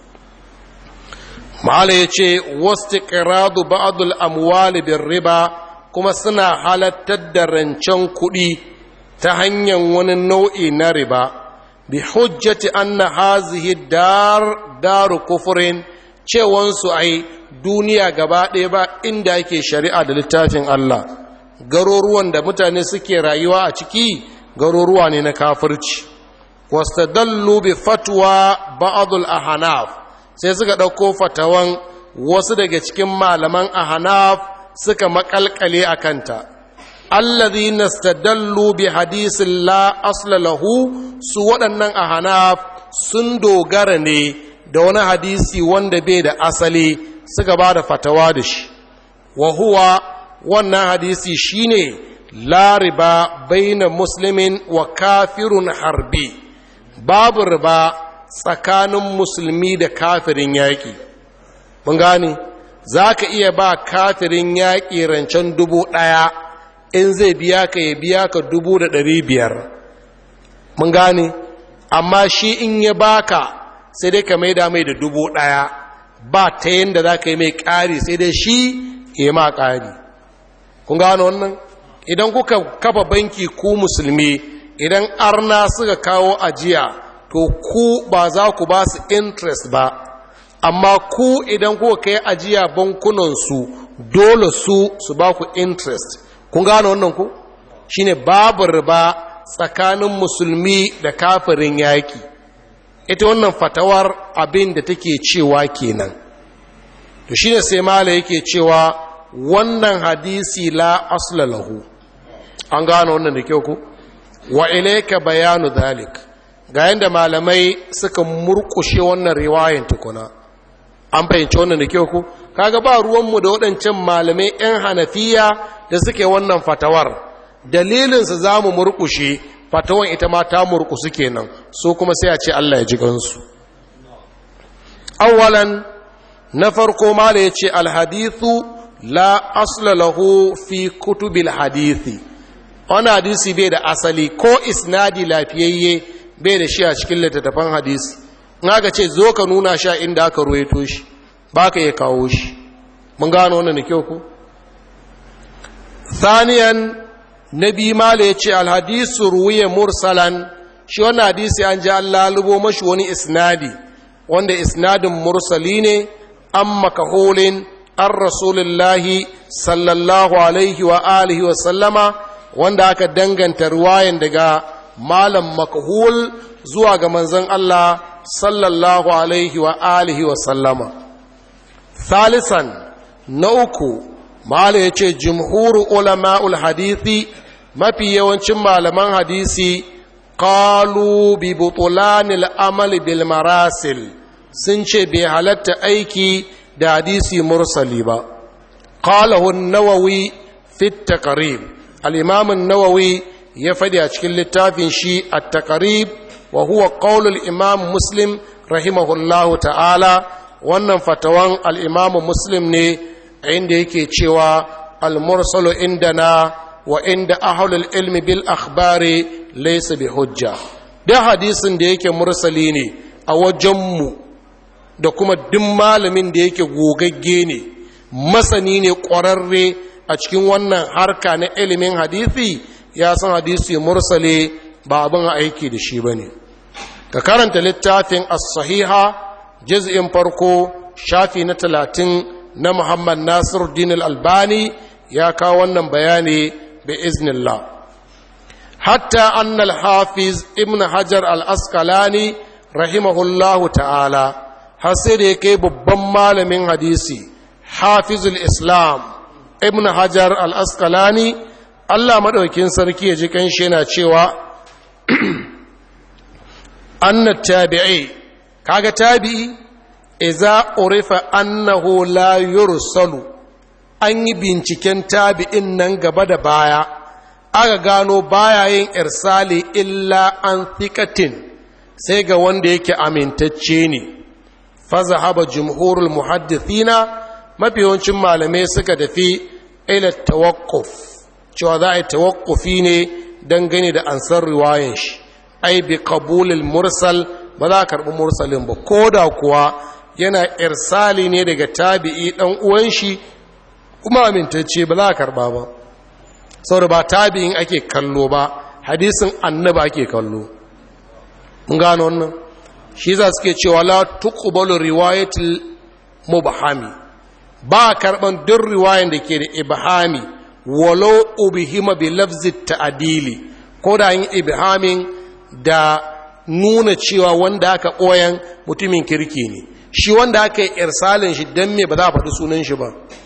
ma'ala ya ce wasu ƙiradu ba'adul amwali bin riba kuma suna halattar da rancen kuɗi ta hanyar wani nau'i na riba bi hujjati anna hazihi dar daru kufurin cewansu ai duniya gaba ɗaya ba inda yake shari'a da littafin Allah garuruwan da mutane suke rayuwa a ciki garuruwa ne na kafirci wastadallu bi fatwa ba'dul ahnaf sai suka ɗauko fatawan wasu daga cikin malaman ahnaf suka makalkale a kanta allazi nastadallu bi hadisin la asla lahu su waɗannan ahnaf sun dogara ne da wani hadisi wanda bai da asali suka ba da fatawa da shi wa huwa wannan hadisi shine la riba baina muslimin wa kafirun harbi babu riba tsakanin musulmi da kafirin yaƙi mun gane za ka iya ba kafirin yaƙi rancen dubu ɗaya in zai biya ka ya biya ka dubu da ɗari biyar mun gane amma shi in ya baka sai dai ka maida mai da dubu ɗaya ba ta yadda za ka yi mai ƙari sai dai shi ya ma ƙari kun gano wannan idan kuka kafa banki ku musulmi idan arna suka kawo ajiya to ku ba za ku ba su interest ba amma ku idan kuka kai ajiya bankunansu dole su su ba ku interest kun gano wannan ku shine babu riba tsakanin musulmi da kafirin yaki ita wannan fatawar abin da take cewa kenan to shine sai mala yake cewa wannan hadisi la asla lahu an gano wannan da kyau ku wa ilayka bayanu dhalik ga yanda malamai suka murkushe wannan riwayan tukuna an fahimci wannan da kyau ku kaga ba ruwanmu da waɗancan malamai 'yan hanafiya da suke wannan fatawar dalilinsu za mu murkushe fatawan ita ma ta murkusu kenan so kuma sai a ce Allah ya ji gansu awwalan na farko mala ya ce alhadithu la asla lahu fi kutubil hadithi wani hadisi bai da asali ko isnadi lafiyayye bai da shi a cikin littattafan hadisi in aka ce zo ka nuna sha inda aka ruwaito shi ba ka iya kawo shi mun gano wannan da kyau ku saniyan na biyu mala ya ce alhadisu ruwiye mursalan shi wannan hadisi an ji an lalubo mashi wani isnadi wanda isnadin mursali ne an makahulin an rasulullahi sallallahu alaihi wa alihi wa sallama wanda aka danganta ruwayan daga malam makahul zuwa ga manzon Allah sallallahu alaihi wa alihi wa sallama thalisan na uku mala ya ce jimhuru ulama'ul hadithi mafi yawancin malaman hadisi qalu bi butulanil amali bil marasil sun ce bai halatta aiki da hadisi mursali ba qalahu an-nawawi fi at-taqrib al-imam an-nawawi ya fadi a cikin littafin shi at-taqrib wa huwa qawl al-imam muslim rahimahullahu ta'ala wannan fatawan al-imam muslim ne inda yake cewa al-mursalu indana wa inda ahlul ilmi bil akhbari laysa bi hujja da hadisin da yake mursali ne a wajenmu da kuma duk malamin da yake gogagge ne masani ne ƙwararre a cikin wannan harka na ilimin hadisi ya san hadisi mursale ba abin aiki da shi ba ne ka karanta littafin as-sahiha juz'in farko shafi na talatin na muhammad nasir din albani ya kawo wannan bayani bi iznillah hatta annal hafiz ibn hajar al-asqalani rahimahullahu ta'ala har sai da ya kai babban malamin hadisi hafizul islam ibn hajar al-asqalani Allah maɗaukin sarki ya ji kanshi yana cewa annat tabi'i kaga tabi'i iza urifa annahu la yursalu an yi binciken tabi'in nan gaba da baya aka gano baya yin irsali illa an thikatin sai ga wanda yake amintacce ne fazahaba jumhurul muhaddithina mafi yawancin malamai suka tafi ila tawakkuf cewa za a yi tawakkufi ne dangane da ansar riwayan shi ai bi qabulil mursal ba za a karɓi mursalin ba ko da kuwa yana irsali ne daga tabi'i ɗan uwan shi kuma amintacce ba za a karɓa ba saboda ba tabi'in ake kallo ba hadisin annaba ake kallo mun gano wannan shi za suke cewa la tuqbalu riwayatul mubhami ba karban duk riwayan da ke da ibhami walau ubhima bi lafzi ta'dili ko da yin ibhamin da nuna cewa wanda aka koyan mutumin kirki ne shi wanda aka yi irsalin shi dan me ba za a faɗi sunan shi ba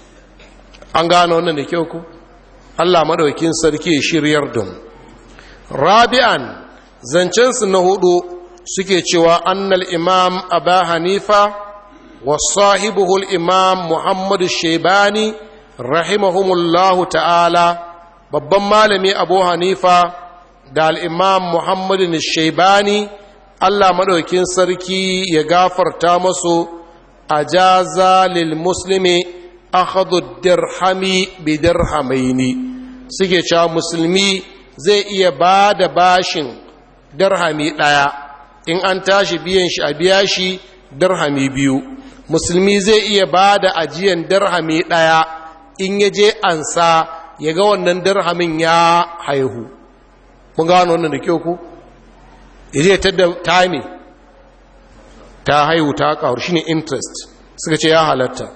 an gano wannan da kyau ku Allah madaukin sarki ya shiryar da mu rabi'an zancensu na hudu suke cewa annal imam aba hanifa wa sahibuhul imam muhammad shaibani rahimahumullahu ta'ala babban malami abu hanifa da al'imam muhammad shaibani allah maɗaukin sarki ya gafarta masu a jaza lil muslimi akhadhu dirhami bi dirhamaini suke cewa musulmi zai iya ba da bashin dirhami ɗaya in an tashi biyan shi a biya shi dirhami biyu musulmi zai iya ba da ajiyan dirhami ɗaya in ya je ansa ya ga wannan dirhamin ya haihu mun gano wannan da kyau ku ya ta da time ta haihu ta ƙaru shi ne interest suka ce ya halatta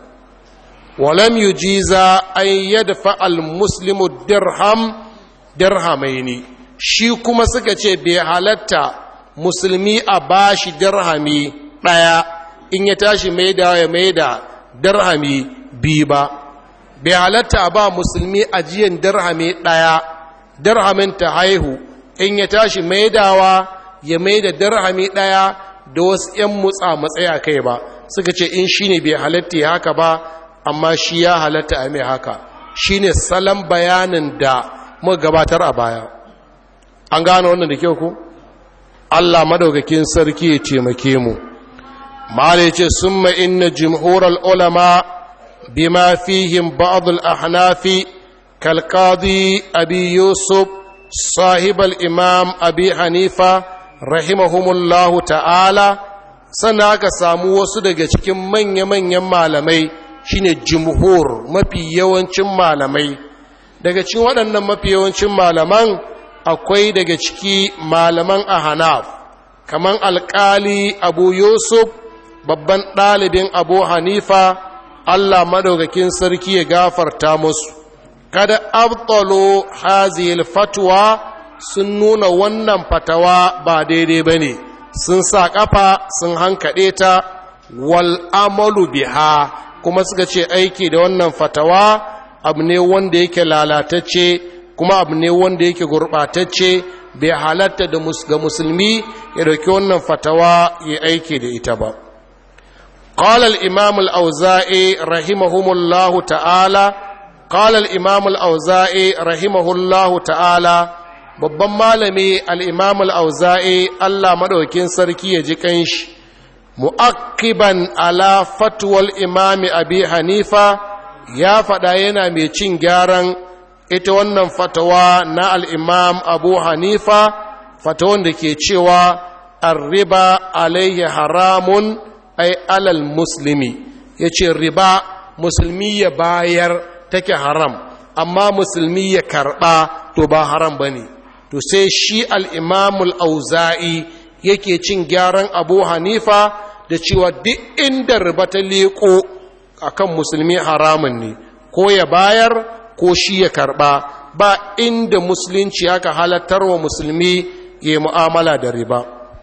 walam yujiza an yadfa al-muslimu dirham dirhamaini shi kuma suka ce bai halatta musulmi a bashi dirhami ɗaya in ya tashi maida ya maida dirhami biyu ba bai halatta a ba musulmi ajiyan dirhami ɗaya dirhamin ta haihu in ya tashi maidawa ya maida dirhami ɗaya da wasu ‘yan mutsa matsaya kai ba suka ce in shi ne bai halatta ya haka ba amma shi ya halatta a mai haka shi ne salon bayanin da muka gabatar a baya an gane wannan da kyau ku Allah madaukakin sarki ya taimake mu mala yace summa inna jumhural ulama bima fihim ba'd al ahnafi kal qadi abi yusuf sahib al imam abi hanifa rahimahumullahu ta'ala sannan aka samu wasu daga cikin manya-manyan malamai shine jumhur mafi yawancin malamai daga cikin waɗannan mafi yawancin malaman akwai daga ciki malaman ahanaf kaman alkali abu yusuf babban ɗalibin abu hanifa allah madaukakin sarki ya gafarta musu kada abtalo hazil fatwa sun nuna wannan fatawa ba daidai ba ne sun sa ƙafa sun hankaɗe ta wal amalu biha kuma suka ce aiki da wannan fatawa abu ne wanda yake lalatacce kuma abu ne wanda yake gurɓatacce bai halatta da ga musulmi ya dauki wannan fatawa ya aiki da ita ba قال الإمام الأوزائي رحمه الله تعالى قال الإمام الأوزائي رحمه الله تعالى babban malami al'imam al'auza'i Allah maɗaukin sarki ya ji kanshi mu'akkiban ala fatuwal imami abi hanifa ya faɗa yana mai cin gyaran ita wannan fatawa na al'imam abu hanifa fatawan da ke cewa arriba alaihi haramun ai alal musulmi ya ce riba musulmi ya bayar take haram amma musulmi ya karɓa to ba haram ba ne to sai shi al'imamul auza'i yake cin gyaran abu hanifa da cewa duk inda riba ta leƙo a kan musulmi haramun ne ko ya bayar ko shi ya karɓa ba inda musulunci aka halattar wa musulmi ya mu'amala da riba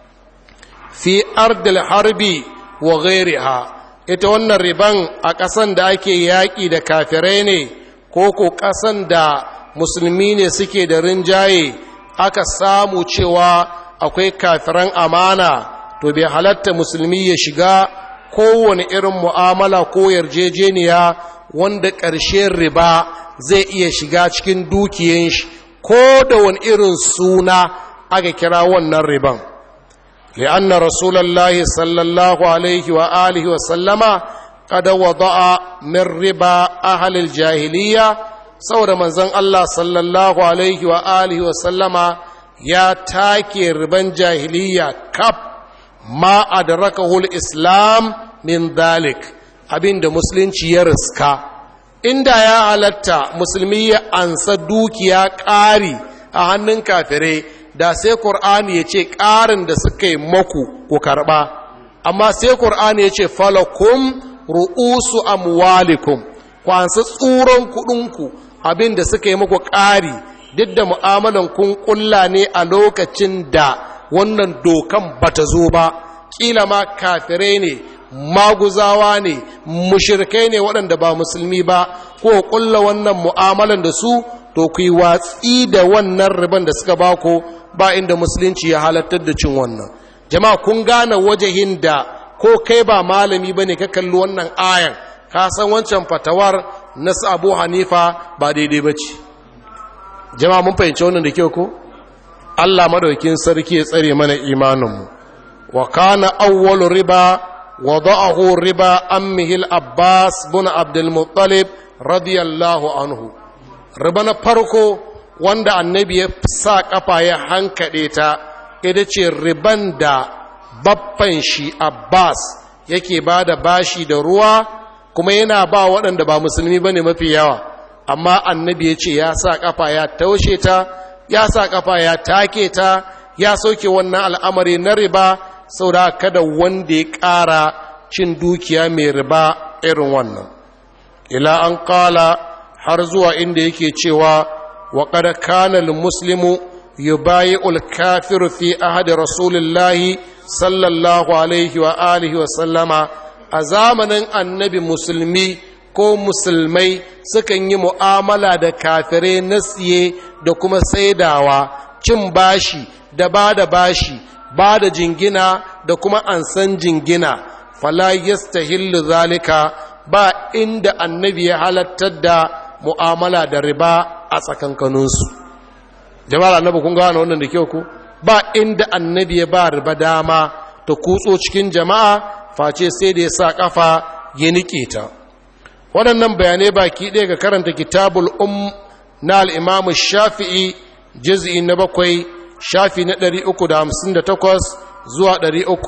fi ardil harbi wa ghairiha ita wannan riban a ƙasan da ake yaƙi da kafirai ne ko ko ƙasan da musulmi ne suke da rinjaye aka samu cewa akwai kafiran amana to bai halatta musulmi ya shiga kowane irin mu'amala ko yarjejeniya wanda ƙarshen riba zai iya shiga cikin dukiyan shi ko da wani irin suna aka kira wannan riban li'anna rasulullahi sallallahu alaihi wa alihi wa sallama kada wada'a min riba ahlil jahiliya saboda manzon Allah sallallahu alaihi wa alihi wa sallama ya take riban jahiliya kaf ma adrakahu islam min dalik abinda musulunci ya riska inda ya halatta musulmi ya ansa dukiya ƙari a hannun kafirai da sai ƙur'ani ya ce ƙarin da suka yi maku ku karɓa amma sai ƙur'ani ya ce falakum ru'usu amwalikum ku ansa tsuron kuɗinku abin da suka yi maku ƙari duk da mu'amalan kun ƙulla ne a lokacin da wannan dokan bata zo ba ƙila ma kafirai ne maguzawa ne mushirkai ne waɗanda ba musulmi ba ko ƙulla wannan mu'amalan da su to ku yi watsi da wannan riban da suka ba ku ba inda musulunci ya halattar da cin wannan jama'a kun gane wajahin da ko kai ba malami ba ne ka kalli wannan ayan ka san wancan fatawar na abu hanifa ba daidai ba ce jama'a mun fahimci wannan da kyau ko allah madaukin sarki ya tsare mana imaninmu wa kana awwalu riba وضعه ربا أمه الأباس بن عبد المطلب رضي الله عنه ربنا فرقو wanda annabi ya sa kafa ya hankaɗe ta ita ce riban da baffan shi abbas yake ba da bashi da ruwa kuma yana ba waɗanda ba musulmi ba ne mafi yawa amma annabi ya ce ya sa kafa ya taushe ta ya sa kafa ya take ta ya soke wannan al'amari na riba saboda kada wanda ya ƙara cin dukiya mai riba irin wannan ila an ƙala har zuwa inda yake cewa wa kada kana muslimu yubayi ulkafiru fi ahadi rasulullahi sallallahu alaihi wa alihi wa sallama a zamanin annabi musulmi ko musulmai sukan yi mu'amala da kafirai na siye da kuma saidawa cin bashi da ba da bashi ba da jingina da kuma ansan jingina fala yastahillu zalika ba inda annabi ya halattar da mu'amala da riba a tsakankaninsu jama'ar annabi kun gane wannan da kyau ku ba inda annabi ya ba riba dama ta kutso cikin jama'a face sai da ya sa kafa ya nike ta waɗannan bayanai baki ɗaya ga karanta kitabul um na al'imamu shafi'i jiz'i na bakwai shafi na 358 zuwa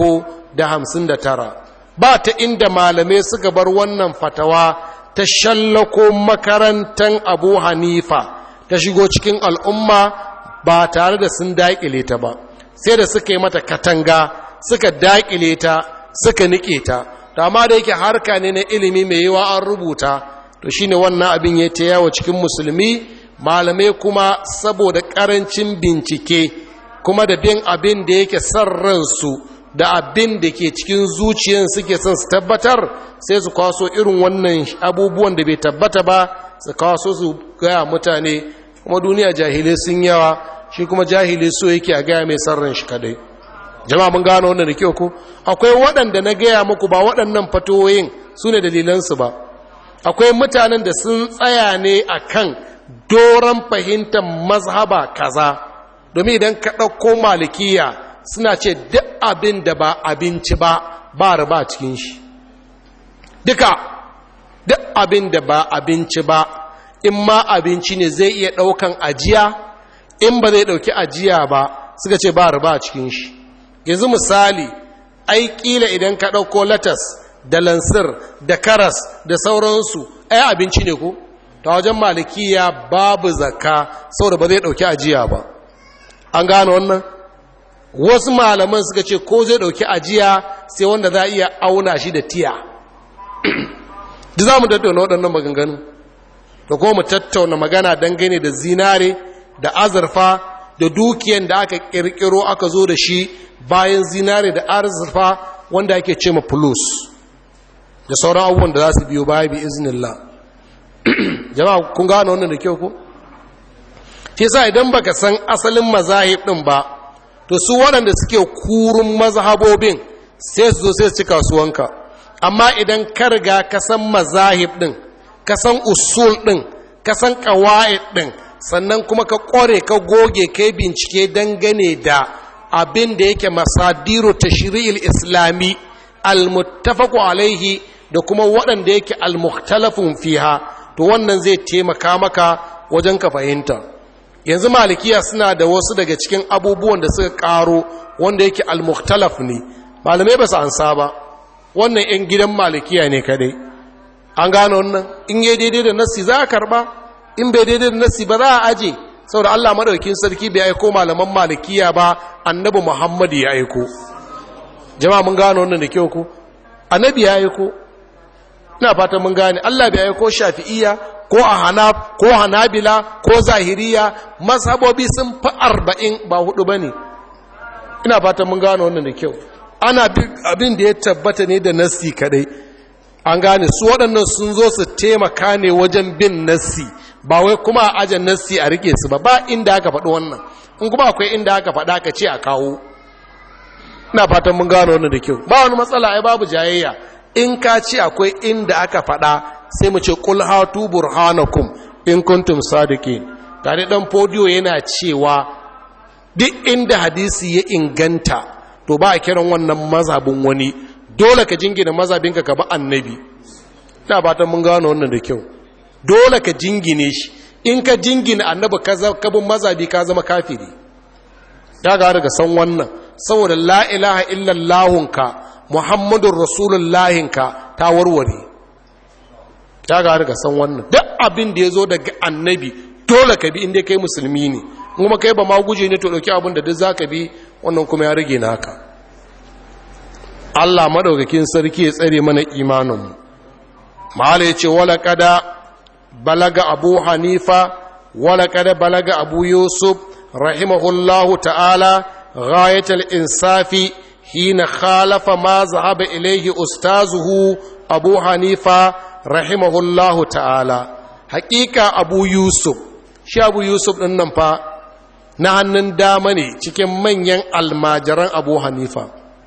359 ba ta inda malamai suka bar wannan fatawa ta shallako makarantar abu hanifa ta shigo cikin al'umma ba tare da sun daƙile ta ba sai da suka yi mata katanga suka daƙile ta suka niƙe ta amma da yake harka ne na ilimi mai yawa an rubuta to shine wannan abin ya ta yawo cikin musulmi malamai kuma saboda ƙarancin bincike kuma da bin abin da yake son ransu da abin da ke cikin zuciyar suke son su tabbatar sai su kwaso irin wannan abubuwan da bai tabbata ba su kwaso su gaya mutane kuma duniya jahilai sun yawa shi kuma jahilai so yake a gaya mai son ran shi kadai jama'a mun gano wannan da kyau ko akwai waɗanda na gaya muku ba waɗannan fatoyin su ne dalilansu ba akwai mutanen da sun tsaya ne akan doron fahimtar mazhaba kaza domin idan ka ɗauko malikiya suna ce duk abin da ba abinci ba ba riba cikin shi duka duk abin da ba abinci ba in ma abinci ne zai iya ɗaukan ajiya in ba zai ɗauki ajiya ba suka ce ba riba cikin shi yanzu misali ai ƙila idan ka ɗauko latas da lansir da karas da sauransu ai abinci ne ko ta wajen malikiya babu zakka saboda ba zai ɗauki ajiya ba an gane wannan wasu malaman suka ce ko zai ɗauki ajiya sai wanda za a iya auna shi da tiya da za mu tattauna waɗannan maganganu da kuma mu tattauna magana dangane da zinare da azurfa da dukiyan da aka ƙirƙiro aka zo da shi bayan zinare da azurfa wanda ake ce ma plus da sauran abubuwan da za su biyo baya bi iznillah jama'a kun gano wannan da kyau ko shi sa idan baka san asalin mazahib din ba to su waɗanda suke kurun mazhabobin sai su zo sai su ci kasuwanka amma idan ka riga ka san mazahib din ka san usul din ka san qawaid din sannan kuma ka ƙware ka goge kai bincike dangane da abin da yake masadiru tashri'il islami almuttafaqu alaihi da kuma waɗanda yake almukhtalafun fiha to wannan zai taimaka maka wajen ka fahimta yanzu malikiya suna da wasu daga cikin abubuwan da suka karo wanda yake almukhtalaf ne malamai ba su ansa ba wannan yan gidan malikiya ne kadai an gano wannan in yi daidai da nassi za a karba in bai daidai da nassi ba za a aje saboda Allah madaukakin sarki bai aiko malaman malikiya ba annabi Muhammad ya aiko jama'a mun gano wannan da kyau ko annabi ya aiko ina fatan mun gane Allah bai aiko shafi'iyya ko a hanaf ko hanabila ko zahiriya mazhabobi sun fi arba'in ba hudu bane ina fatan mun gano wannan da kyau ana abin da ya tabbata ne da nassi kadai an gane su waɗannan sun zo su taimaka ne wajen bin nassi ba wai kuma a ajin nassi a rike su ba ba inda aka faɗi wannan in kuma akwai inda aka faɗa ka ce a kawo ina fatan mun gano wannan da kyau ba wani matsala ai babu jayayya in ka ce akwai inda aka faɗa sai mu ce qul hatu burhanakum in kuntum sadiqin tare dan podio yana cewa duk inda hadisi ya inganta to ba a kiran wannan mazhabin wani dole ka jingina mazhabinka ka ba annabi ina fatan mun gano wannan da kyau dole ka jingine shi in ka jingina annabi ka bin mazabi ka zama kafiri ya ga daga san wannan saboda la ilaha illallahunka muhammadun rasulullahinka ta warware ya ga daga san wannan duk abin da ya zo daga annabi dole ka bi inda kai musulmi ne kuma kai ba ma guje ne to dauki abin da duk za ka bi wannan kuma ya rage naka Allah madaukakin sarki ya tsare mana imaninmu mahala ya ce wala kada balaga abu hanifa wala kada balaga abu yusuf rahimahullahu ta'ala ghayatul insafi hina khalafa ma zahaba ilaihi ustazuhu abu hanifa rahimahullahu ta'ala haƙiƙa abu yusuf shi abu yusuf ɗin nan fa na hannun dama ne cikin manyan almajiran abu hanifa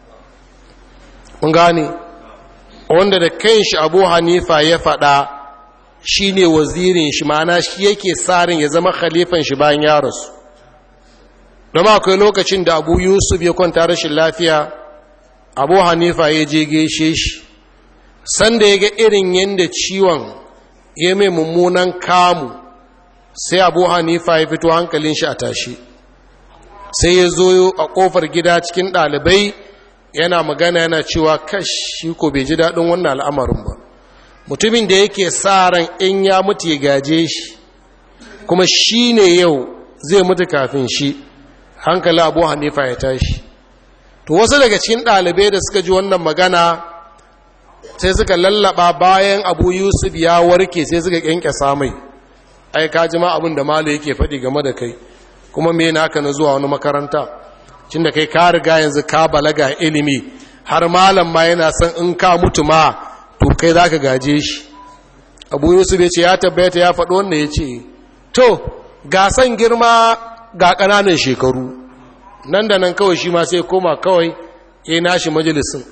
mun gane wanda da kanshi abu hanifa ya faɗa shi ne wazirin shi mana shi yake tsarin ya zama khalifan shi bayan ya rasu don akwai lokacin da abu yusuf ya kwanta rashin lafiya abu hanifa ya je gaishe shi sanda ya ga irin yadda ciwon ya mai mummunan kamu sai abu hanifa ya fito hankalin shi a tashi sai ya zo a kofar gida cikin ɗalibai yana magana yana cewa kash shi ko bai ji daɗin wannan al'amarin ba mutumin da yake sa ran in ya mutu ya gaje shi kuma shi ne yau zai mutu kafin shi hankali abu hanifa ya tashi to wasu daga cikin ɗalibai da suka ji wannan magana sai suka lallaba bayan abu yusuf ya warke sai suka kyanke samai ai ka ji ma abin da malo yake faɗi game da kai kuma me naka na zuwa wani makaranta cin da kai ka riga yanzu ka balaga ilimi har malam ma yana son in ka mutu ma to kai za ka gaje shi abu yusuf ya ce ya tabbata ya faɗo wanda ya ce to gasan girma ga ƙananan shekaru nan da nan kawai shi ma sai koma kawai ya nashi majalisun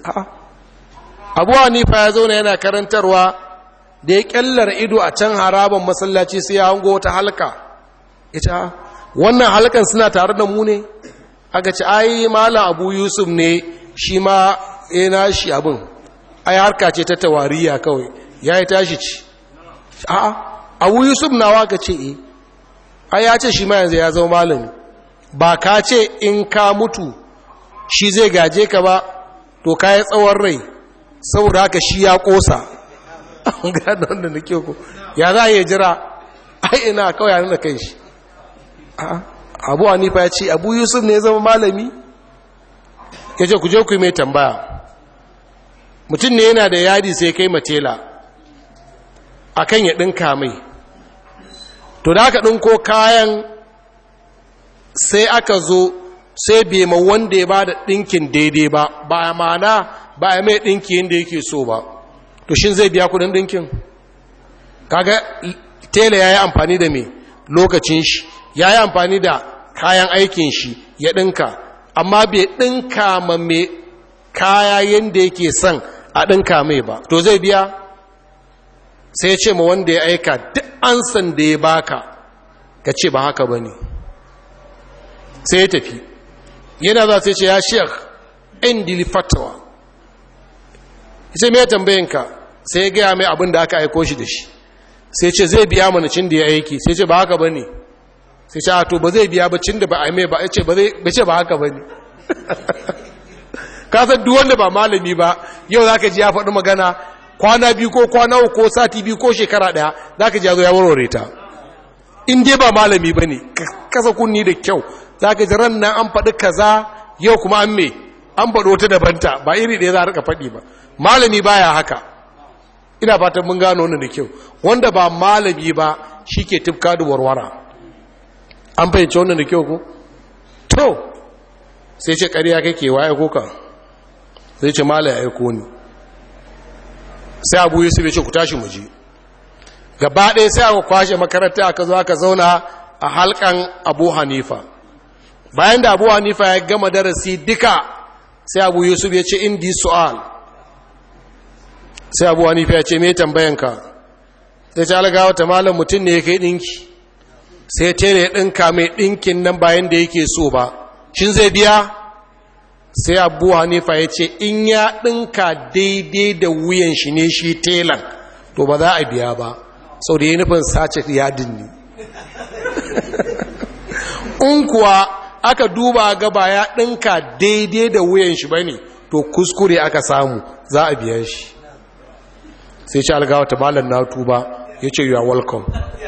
abu hanifa ya zauna yana karantarwa da ya kyallar ido a can haraban masallaci sai ya hango wata halka ita wannan halkan suna tare da mu ne aka ci ai malam abu yusuf ne shi ma ya nashi abin ai harka ce ta tawariya kawai ya yi tashi ci a'a abu yusuf nawa ka ce e ai ya ce shi ma yanzu ya zama malami ba ka ce in ka mutu shi zai gaje ka ba to ka yi tsawon rai saboda haka shi ya kosa an gada wanda da kyau ko ya za a yi jira ai ina kawai yana da kai shi abu hanifa ya ce abu yusuf ne ya zama malami ya ce ku je ku yi mai tambaya mutum ne yana da yadi sai kai matela a kan ya ɗinka mai to da aka ɗinko kayan sai aka zo sai bai ma wanda ya ba da ɗinkin daidai ba ba a mana ba a mai ɗinki yadda yake so ba to shi zai biya kudin ɗinkin kaga tela ya yi amfani da mai lokacin shi ya yi amfani da kayan aikin shi ya ɗinka amma bai ɗinka ma mai kaya yadda yake son a ɗinka mai ba to zai biya sai ce ma wanda ya aika duk ansan da ya baka ka ce ba haka ba ne sai ya tafi yana za sai ce ya shek indili fatawa sai mai tambayinka sai ya gaya mai abin da aka aiko shi da shi sai ce zai biya mana cin da ya aiki sai ce ba haka ba ne sai ce to ba zai biya ba cin da ba a mai ba ce ba haka ba ne kasar duk wanda ba malami ba yau za ka ji ya faɗi magana kwana biyu ko kwana uku ko sati biyu ko shekara ɗaya za ka ji ya zo ya warware ta in dai ba malami ba ne kasa kunni da kyau za ka ji ran nan an faɗi kaza yau kuma an me an faɗo ta dabanta ba iri ɗaya za a rika faɗi ba malami baya haka ina fatan mun gano wannan da kyau wanda ba malami ba shi ke tufka da warwara an fahimci wannan da kyau ko to sai ce ƙarya kake wa aiko ka sai ce mala ya aiko ni sai abu yusuf ya ce ku tashi muji gaba ɗaya sai aka kwashe makaranta aka zo aka zauna a halkan abu hanifa bayan da abu hanifa ya gama darasi duka sai abu yusuf ya ce indi su'al sai abu hanifa ya ce me tambayanka sai ta algawa ta malam mutum ne ya kai ɗinki sai tere ya ɗinka mai ɗinkin nan bayan da yake so ba shin zai biya sai abu hanifa ya ce in ya ɗinka daidai da wuyan shi ne shi telan to ba za a biya ba sau da ya nufin sace yadin ne in kuwa aka duba gaba ya ɗinka daidai da wuyan shi ba ne to kuskure aka samu za a biya shi sai ce algawa ta malar na tuba ya ce you are welcome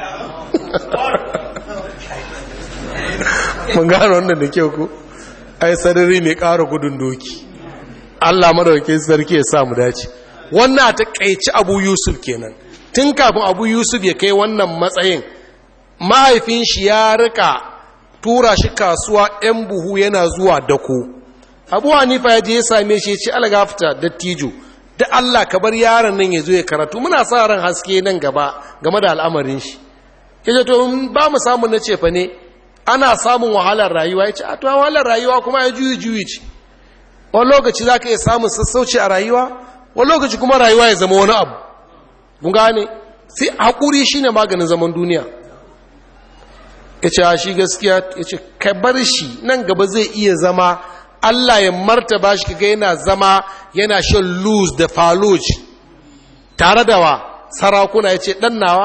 mun gano wannan da kyau ku ai sarari mai ƙara gudun doki Allah madaukakin sarki ya sa mu dace wannan ta kaici Abu Yusuf kenan tun kafin Abu Yusuf ya kai wannan matsayin mahaifin shi ya rika tura shi kasuwa ɗan buhu yana zuwa dako Abu Hanifa ya je ya same shi ya ce algafta dattijo da Allah ka bar yaron nan ya zo ya karatu muna sa ran haske nan gaba game da al'amarin shi yace to ba mu samu na cefa ne ana samun wahalar rayuwa ya ce a tuwa wahalar rayuwa kuma ya juyi juyi ce wani lokaci za ka iya samun sassauci a rayuwa wani lokaci kuma rayuwa ya zama wani abu mun gane sai haƙuri shi ne maganin zaman duniya ya ce a shi gaskiya ya ce ka bar shi nan gaba zai iya zama allah ya martaba shi kaga yana zama yana shan luz da faloj tare da wa sarakuna ya ce ɗan nawa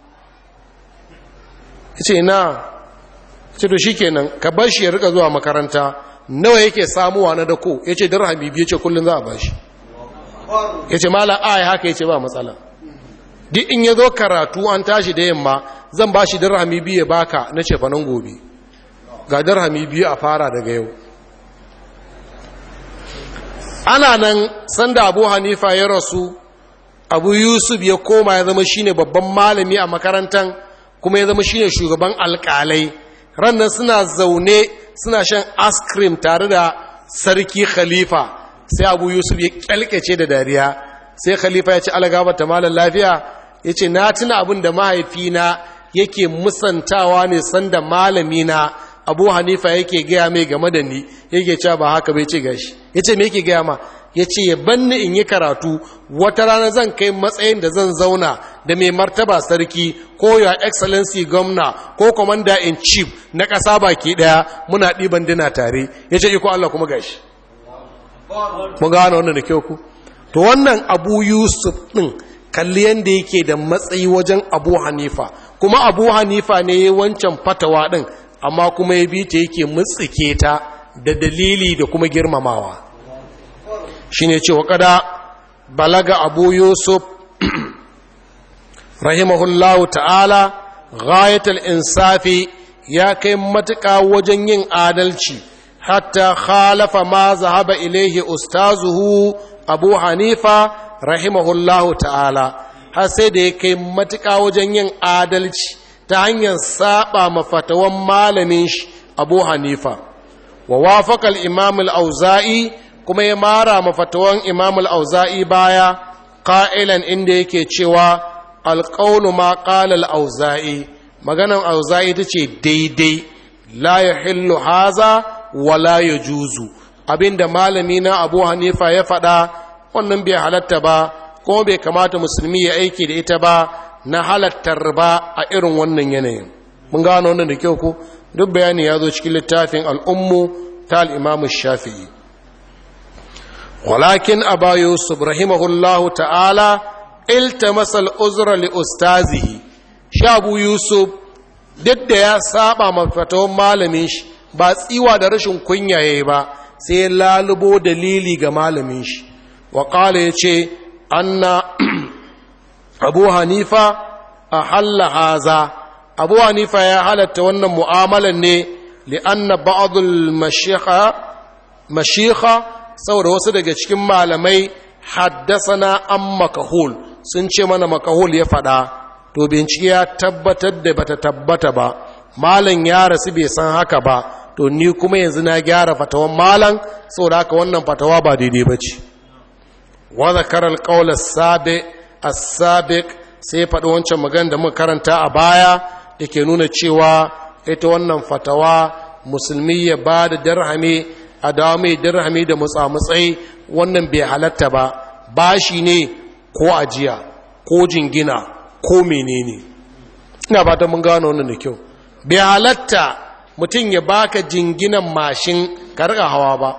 ya ce na ce to shikenan ka bar shi ya rika zuwa makaranta nawa yake samuwa na dako yace dirhami biyu yace kullun za a bashi yace mala ai haka yace ba matsala duk in yazo karatu an tashi da yamma zan bashi dirhami biyu ya baka na ce fa nan gobe ga dirhami biyu a fara daga yau ana nan sanda Abu Hanifa ya rasu Abu Yusuf ya koma ya zama shine babban malami a makarantan kuma ya zama shine shugaban alƙalai rannan suna zaune suna shan askrim tare da sarki khalifa sai abu yusuf ya kyalkace da dariya sai khalifa ya ce algaba ta malar lafiya ya ce na tuna abin da mahaifina yake musantawa ne sanda malamina abu hanifa yake gaya mai game da ni yake cewa ba haka bai ce gashi ya ce me yake gaya ma ya ce ya banni in yi karatu wata rana zan kai matsayin da zan zauna da mai martaba sarki ko your excellency gwamna ko commander in chief na ƙasa baki ɗaya muna ɗiban dina tare ya ce iko Allah kuma gashi mun gano wannan da kyau ku to wannan abu yusuf ɗin kalli yadda yake da matsayi wajen abu hanifa kuma abu hanifa ne ya wancan fatawa ɗin amma kuma ya bi ta yake mutsike ta da dalili da kuma girmamawa shi ne cewa kada balaga abu yusuf rahimahullahu ta'ala ghayatul insafi ya kai matuƙa wajen yin adalci hatta khalafa ma zahaba ilaihi ustazuhu abu hanifa rahimahullahu ta'ala har sai da ya kai matuƙa wajen yin adalci ta hanyar saba mafatawan malamin shi abu hanifa wa wafakal imam al-auza'i kuma ya mara mafatawan imam al-auza'i baya ƙa'ilan inda yake cewa alƙaunu ma ƙala al-auza'i maganan auza'i ita ce daidai la ya hillu haza wa la ya juzu abinda malami na abu hanifa ya faɗa wannan bai halatta ba kuma bai kamata musulmi ya aiki da ita ba na halattar ba a irin wannan yanayin mun gano wannan da kyau ko duk bayani ya zo cikin littafin al'ummu ta al'imamu shafi'i walakin aba yusuf rahimahullahu ta'ala iltamasa al'uzra li ustazihi shabu yusuf duk da ya saba mafatawan malamin shi ba tsiwa da rashin kunya yayi ba sai lalubo dalili ga malamin shi wa qala yace anna abu hanifa ahalla haza abu hanifa ya halatta wannan mu'amalan ne li'anna ba'dul mashikha mashikha saboda wasu daga cikin malamai haddasana an makahul sun ce mana makahul ya faɗa to bincike ya tabbatar da bata tabbata ba malam ya rasu bai san haka ba to ni kuma yanzu na gyara fatawan malam saboda haka wannan fatawa ba daidai ba ce wa zakara alqawl as-sabiq as-sabiq sai faɗi wancan magana da muka karanta a baya yake nuna cewa ita wannan fatawa musulmi ya ba da dirhami a dawo mai dirhami da mutsamutsai wannan bai halatta ba bashi ne ko ajiya ko jingina ko menene ina ba ta mun gano wannan da kyau bai halatta mutum ya baka jinginan mashin karka hawa ba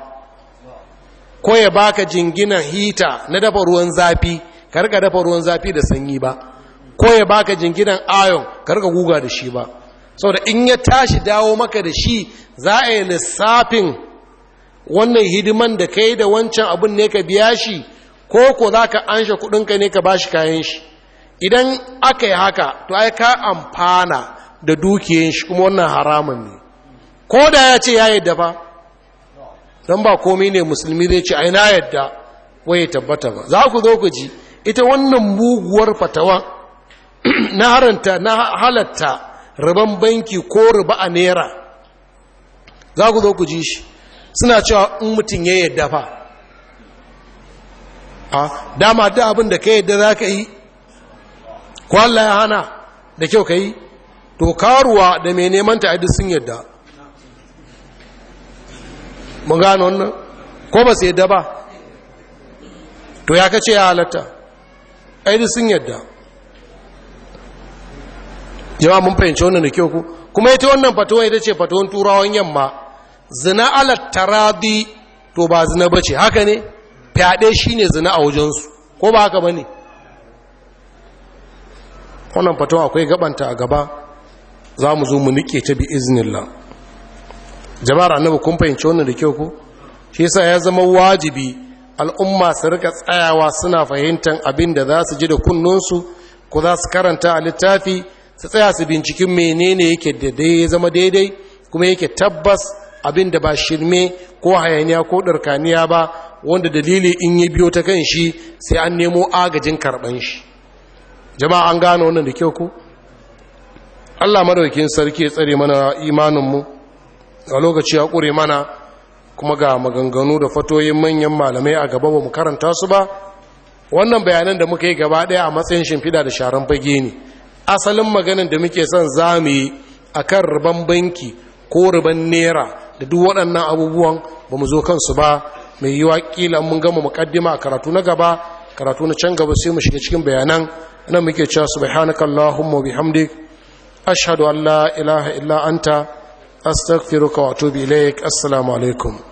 ko ya baka jinginan hita na dafa ruwan zafi karka dafa ruwan zafi da sanyi ba ko ya baka jinginan ayon karka guga da shi ba saboda in ya tashi dawo maka da shi za a yi lissafin wannan hidiman da kai da wancan abin ne ka biya shi ko ko za ka anshe kudinka ne ka bashi kayan shi idan aka yi haka to ai ka amfana da dukiyan shi kuma wannan haramun ne ko da ya ce ya yadda ba don ba komai ne musulmi zai ce ai na yadda waye tabbata ba za ku zo ku ji ita wannan muguwar fatawa na haranta na halatta riban banki ko riba a naira za ku zo ku ji shi suna cewa in mutum ya yadda fa a dama da abin da ka yadda za ka yi kwallo ya hana da kyau ka yi to karuwa da mai neman ta sun yadda mun gano wannan ko ba su yadda ba to ya kace ya halatta aidi sun yadda jama'a mun fahimci wannan da kyau ku kuma ita wannan fatuwa ita ce fatuwan turawan yamma zina alat taradi to ba zina bace haka ne fyaɗe shine zina a wajensu ko ba haka bane wannan fatuwa akwai gabanta a gaba za mu zo mu nike ta bi iznillah jama'ar annabi kun fahimci wannan da kyau ko shi yasa ya zama wajibi al'umma su rika tsayawa suna fahimtar abin da za su ji da kunnunsu ko za su karanta a littafi su tsaya su binciken menene yake da ya zama daidai kuma yake tabbas abin da ba shirme ko hayaniya ko ɗarkaniya ba wanda dalili in yi biyo ta kan shi sai an nemo agajin karɓan shi jama'a an gano wannan da kyau ko allah madaukin sarki ya tsare mana imaninmu a lokaci ya ƙure mana kuma ga maganganu da fatoyin manyan malamai a gaba ba mu karanta su ba wannan bayanan da muka yi gaba ɗaya a matsayin shimfiɗa da sharan fage ne asalin maganin da muke son za mu yi a kan riban banki ko riban nera da duk waɗannan abubuwan ba mu zo kansu ba mai yi waƙila mun gama muƙaddima a karatu na gaba karatu na can gaba sai mu shiga cikin bayanan nan muke cewa subhanaka allahumma bihamdik ashhadu an la ilaha illa anta astaghfiruka wa atubu ilaik assalamu alaikum